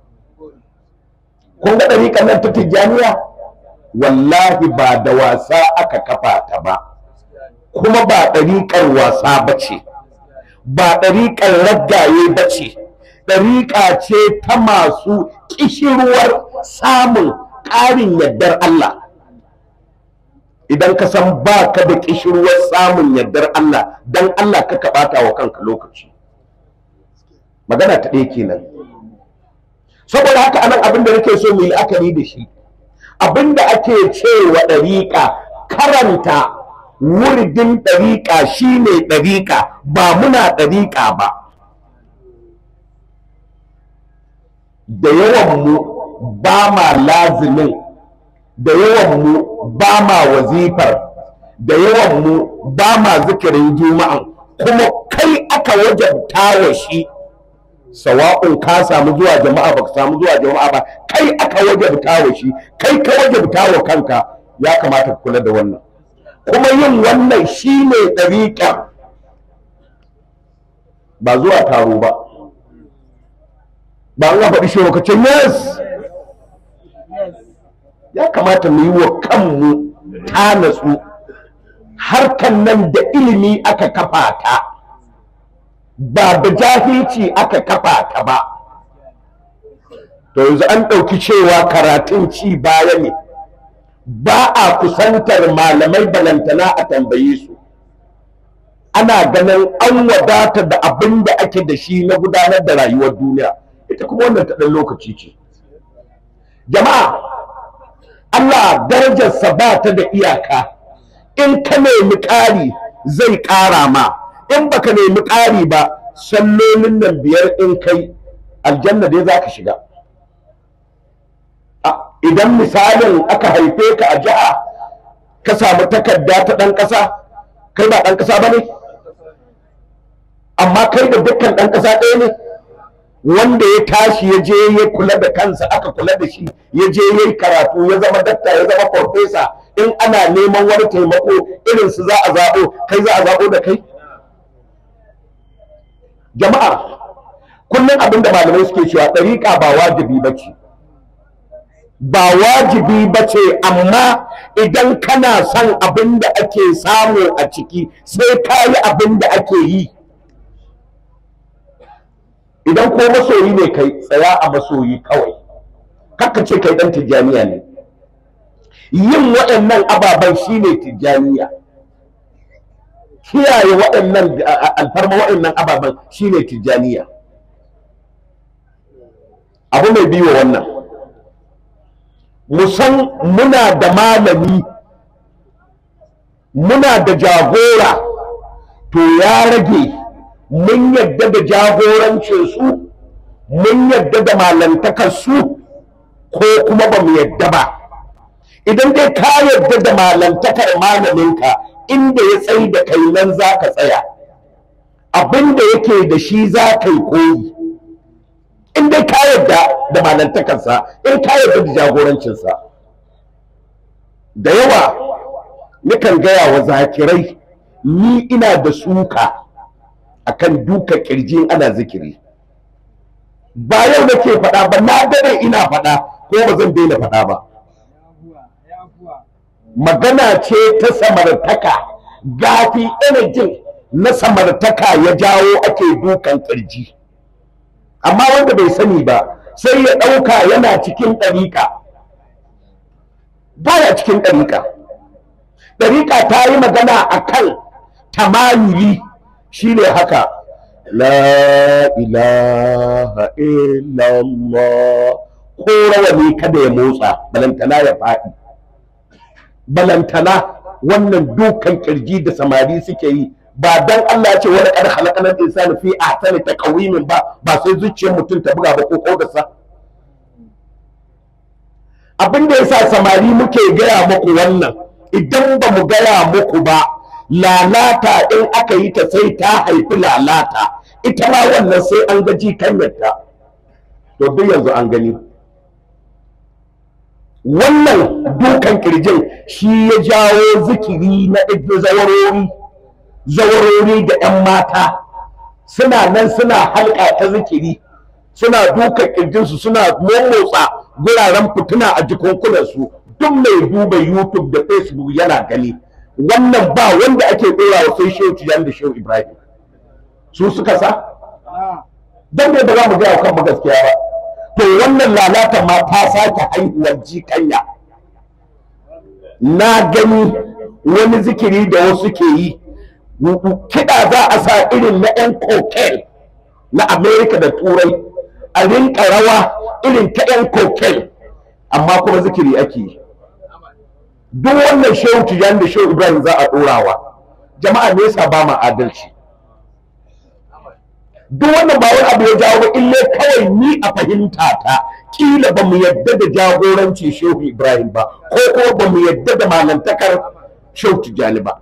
S1: kun ga ɗariƙar nan ta tijjaniya wallahi ba da wasa aka kafa ta ba kuma ba ɗariƙar wasa ba ce ba ɗariƙar raggaye ba ce ɗariƙa ce ta masu ƙishirwar samun ƙarin yardar Allah idan ka san ba ka da ƙishirwar samun yardar Allah don Allah ka ɓata wa kanka lokaci magana ta ɗaya kenan saboda haka anan abin da nake so mu yi la'akari da shi abin da ake cewa ɗariƙa karanta wuridin ɗariƙa shine ɗariƙa ba muna ɗariƙa ba da yawan mu ba ma lazimin da yawan mu ba ma wazifar da yawan mu ba ma zikirin juma'an kuma kai aka wajabta wa shi sawa'un ka samu zuwa jama'a baka samu zuwa jama'a ba kai aka wajabta wa shi kai ka wajabta wa kanka ya kamata ka kula da wannan kuma yin wannan shine ɗariƙa ba zuwa taro ba ba an faɗi shi lokacin yes ya kamata mu yi wa kanmu ta natsu harkan nan da ilimi aka kafa ta ba da jahilci aka kafa ta ba to yanzu an ɗauki cewa karatun ci baya ne ba a kusantar malamai balantana a tambaye su ana ganin an wadata da abin da ake da shi na gudanar da rayuwar duniya ita kuma wannan ta ɗan lokaci ce jama'a Allah darajarsa ba ta da iyaka in ka nemi ƙari zai ƙara ma in baka nemi ƙari ba sallolin nan biyar in kai aljanna dai za ka shiga idan misalin aka haife ka a jiha ka samu takarda ta ɗan ƙasa kai ba ɗan ƙasa ba ne amma kai da dukkan ɗan ƙasa ɗaya ne wanda ya tashi ya je ya kula da kansa aka kula da shi ya je ya yi karatu ya zama dakta ya zama farfesa in ana neman wani taimako irin su za a zaɓo kai za a zaɓo da kai jama'a kullum abin da malamai suke cewa ɗariƙa ba wajibi ba ce ba wajibi ba ce amma idan kana son abin da ake samu a ciki sai ka yi abin da ake yi idan ko masoyi ne kai tsaya a masoyi kawai kakka ce kai dan tijjaniya ne yin waɗannan ababen shine tijjaniya kiyaye waɗannan alfarma waɗannan ababen shine tijjaniya abu mai biyo wannan musan muna da malami muna da jagora to ya rage mun yadda da jagorancinsu mun yadda da malantakarsu ko kuma ba mu yadda ba idan dai ka yadda da malantakar malaminka inda ya tsayi da kai nan za ka tsaya abin da yake da shi za ka yi koyi in dai ka yadda da malantakarsa in ka yadda da jagorancinsa da yawa nukan gaya wa zakirai ni ina da suka akan duka kirji ana zikiri ba yau nake faɗa ba na dare ina faɗa ko ba zan daina faɗa ba magana ce ta samartaka gafi energy na samartaka ya jawo ake dukan kirji amma wanda bai sani ba sai ya ɗauka yana cikin ɗariƙa baya cikin ɗariƙa ɗariƙa ta yi magana a kan tamayuli shi ne haka la ilaha illallah ko rawani kada ya motsa balantana ya faɗi balantana wannan dukan kirji da samari suke yi ba dan Allah ce wani ƙar halakanar insani fi a sani ta ƙawimin ba ba sai zuciyar mutum ta buga ba ko kodarsa abin da yasa samari muke gaya muku wannan idan ba mu gaya muku ba lalata in aka yi ta sai ta haifi lalata ita ma wannan sai an gaji kanyarta to duk yanzu an gani wannan dukan kirjin shi ya jawo zikiri na zawarori zawarori da 'yan mata suna nan suna halka ta zikiri suna dukan kirjinsu suna momotsa guraren fituna a jikunkunansu duk mai duba youtube da facebook yana gani wannan ba wanda ake ɗora wa sai shehu tijan da shehu ibrahim su suka sa don ne ba za mu gaya kan gaskiya ba to wannan lalata ma ta sake haihuwar jikanya na gani wani zikiri da wasu ke yi kiɗa za a sa irin na 'yan cocaine na amerika da turai a rinka rawa irin ta 'yan cocaine amma kuma zikiri ake yi duk wannan shehu tijan da shehu ibrahim za a ɗorawa jama'a ne yasa ba ma adalci duk wannan ba wani abu ya jawo ba ille kawai ni a fahimta ta kila ba mu yadda da jagoranci shehu ibrahim ba ko kuma ba mu yadda da malantakar shehu tijjani ba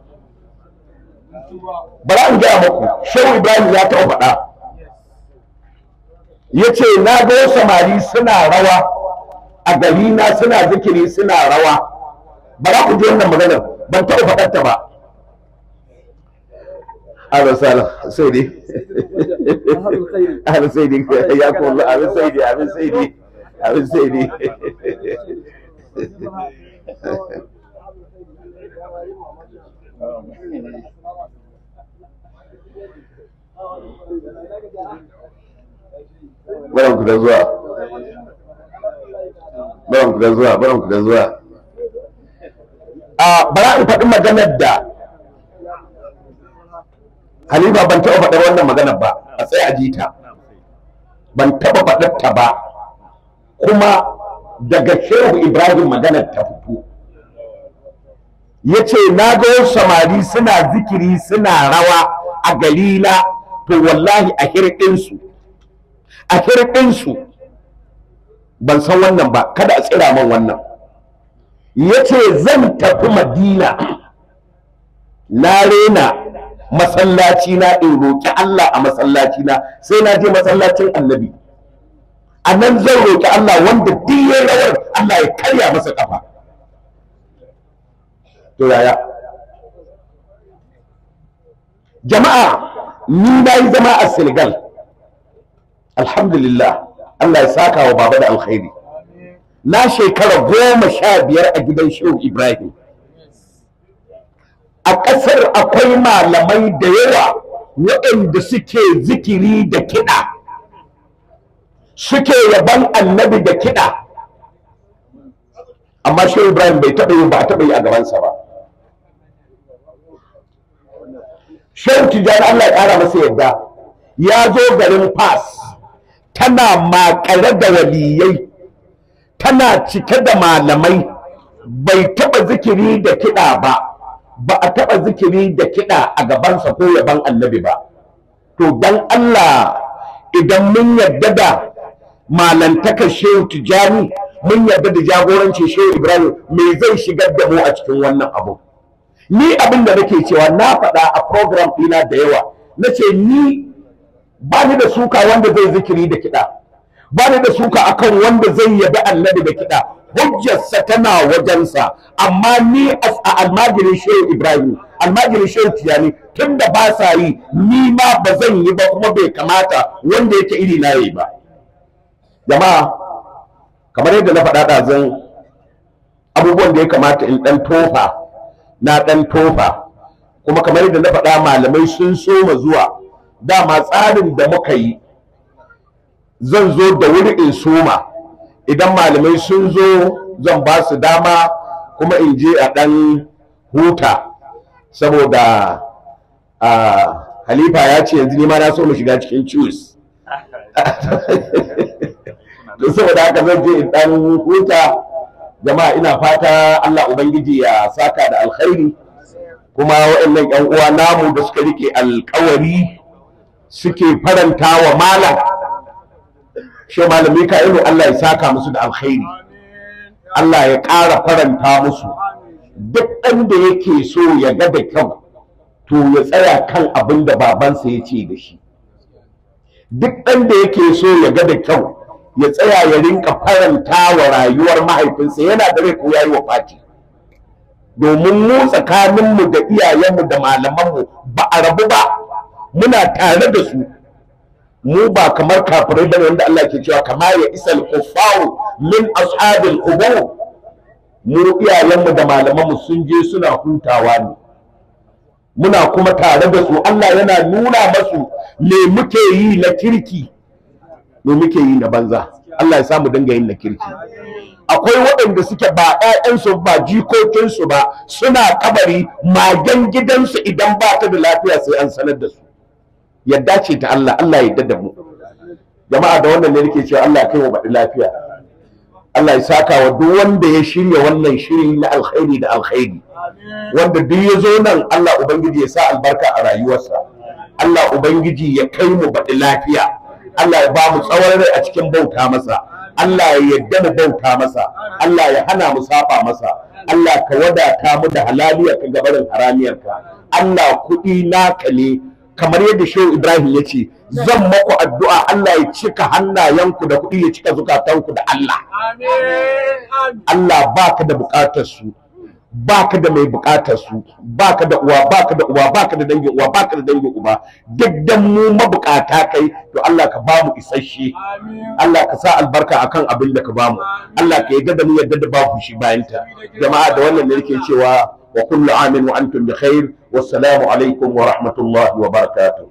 S1: bari an gaya muku shehu ibrahim ya taɓa faɗa ya ce na ga samari suna rawa a gari na suna zikiri suna rawa ba za ku ji wannan maganar ban taɓa faɗar ta ba أهلا وسهلا سيدي أهلا سيدي حياكم الله أهلا سيدي أهلا سيدي أهلا سيدي Baranku da zuwa. Baranku da zuwa, baranku da zuwa. A bara in faɗi maganar da Halifa ban taɓa faɗar wannan maganar ba a tsaye a jita ban taɓa faɗar ta ba kuma daga shehu Ibrahim maganar ta fito ya ce na ga wasu samari suna zikiri suna rawa a gari na to wallahi a hirɗinsu a hirɗinsu ban san wannan ba kada a tsira man wannan ya ce zan tafi madina na rena masallaci na in roƙi Allah a masallaci na sai na je masallacin annabi a nan zan roƙi Allah wanda duk ya rawar Allah ya karya masa kafa to yaya jama'a ni na yi zama a Senegal alhamdulillah Allah ya saka wa baba da alkhairi na shekara goma sha biyar a gidan shehu ibrahim a ƙasar akwai malamai da yawa waɗanda suke zikiri da kiɗa suke yaban annabi da kiɗa amma shehu ibrahim bai taɓa yi ba a taɓa yi a gabansa ba shehu tijjani allah ya ƙara masa yadda ya zo garin fas tana makare da waliyai tana cike da malamai bai taɓa zikiri da kiɗa ba ba a taɓa zikiri da kiɗa a gabansa ko yaban annabi ba to dan Allah idan mun yarda da malantakar shehu tijani mun yarda da jagorancin shehu ibrahim me zai shigar da mu a cikin wannan abu ni abin da nake cewa na faɗa a program ɗina da yawa na ce ni ba ni da suka wanda zai zikiri da kiɗa ba ni da suka akan wanda zai yabi annabi da kiɗa hujjarsa tana wajensa amma ni a almajirin shehu ibrahim almajirin shehu tijani tun da ba sa yi ni ma ba zan yi ba kuma bai kamata wanda yake iri na yi ba jama'a kamar yadda na faɗa ɗazan abubuwan da ya kamata in ɗan tofa na ɗan tofa kuma kamar yadda na faɗa malamai sun soma zuwa dama tsarin da muka yi zan zo da wuri in soma idan malamai sun zo zan ba su dama kuma in je a ɗan huta saboda halifa ya ce yanzu nima na so mu shiga cikin ciwis saboda haka zan je in ɗan huta jama'a ina fata allah ubangiji ya saka da alkhairi kuma waɗannan 'yan uwa namu da suka rike alkawari suke faranta wa malam shi malami ka ilu Allah ya saka musu da alkhairi Allah ya ƙara faranta musu duk ɗan da yake so ya ga da kyau to ya tsaya kan abin da babansa ya ce da shi duk ɗan da yake so ya ga da kyau ya tsaya ya rinka faranta wa rayuwar mahaifinsa yana da rai ko ya yi wa fati domin mu tsakaninmu da iyayenmu da malamanmu ba a rabu ba muna tare da su mu ba kamar kafirai bane wanda Allah ke cewa kama ya isal kuffaru min ashabil qubur mu iyayenmu da malamanmu sun je suna hutawa ne muna kuma tare da su Allah yana nuna masu me muke yi na kirki me muke yi na banza Allah ya samu dinga yin na kirki akwai waɗanda suke ba ƴaƴansu ba jikokinsu ba suna kabari magen gidansu idan ba ta da lafiya sai an sanar da su yadda ce ta Allah Allah ya da mu jama'a da wannan ne nake cewa Allah kai mu baɗi lafiya Allah ya saka wa duk wanda ya shirya wannan shiri na alkhairi da alkhairi wanda duk ya zo nan Allah ubangiji ya sa albarka a rayuwarsa Allah ubangiji ya kai mu baɗi lafiya Allah ya ba mu tsawon rai a cikin bauta masa Allah ya yadda mu bauta masa Allah ya hana mu saba masa Allah ka wadata mu da halaliyar ka gabarin haramiyarka Allah kuɗi naka ne kamar yadda shehu ibrahim ya ce zan maku addu'a Allah ya cika hannayenku da kuɗi ya cika zukatanku da Allah Allah baka da buƙatar su baka da mai buƙatar su baka da uwa baka da uwa baka da dangin uwa baka da dangin uba duk dan mu mabukata kai to Allah ka ba mu isasshe Allah ka sa albarka akan abin da ka ba mu Allah ka yarda da mu yarda da babu shi bayan ta jama'a da wannan ne yake cewa wa kullu amin wa antum bi khair wassalamu alaikum wa rahmatullahi wa barakatuh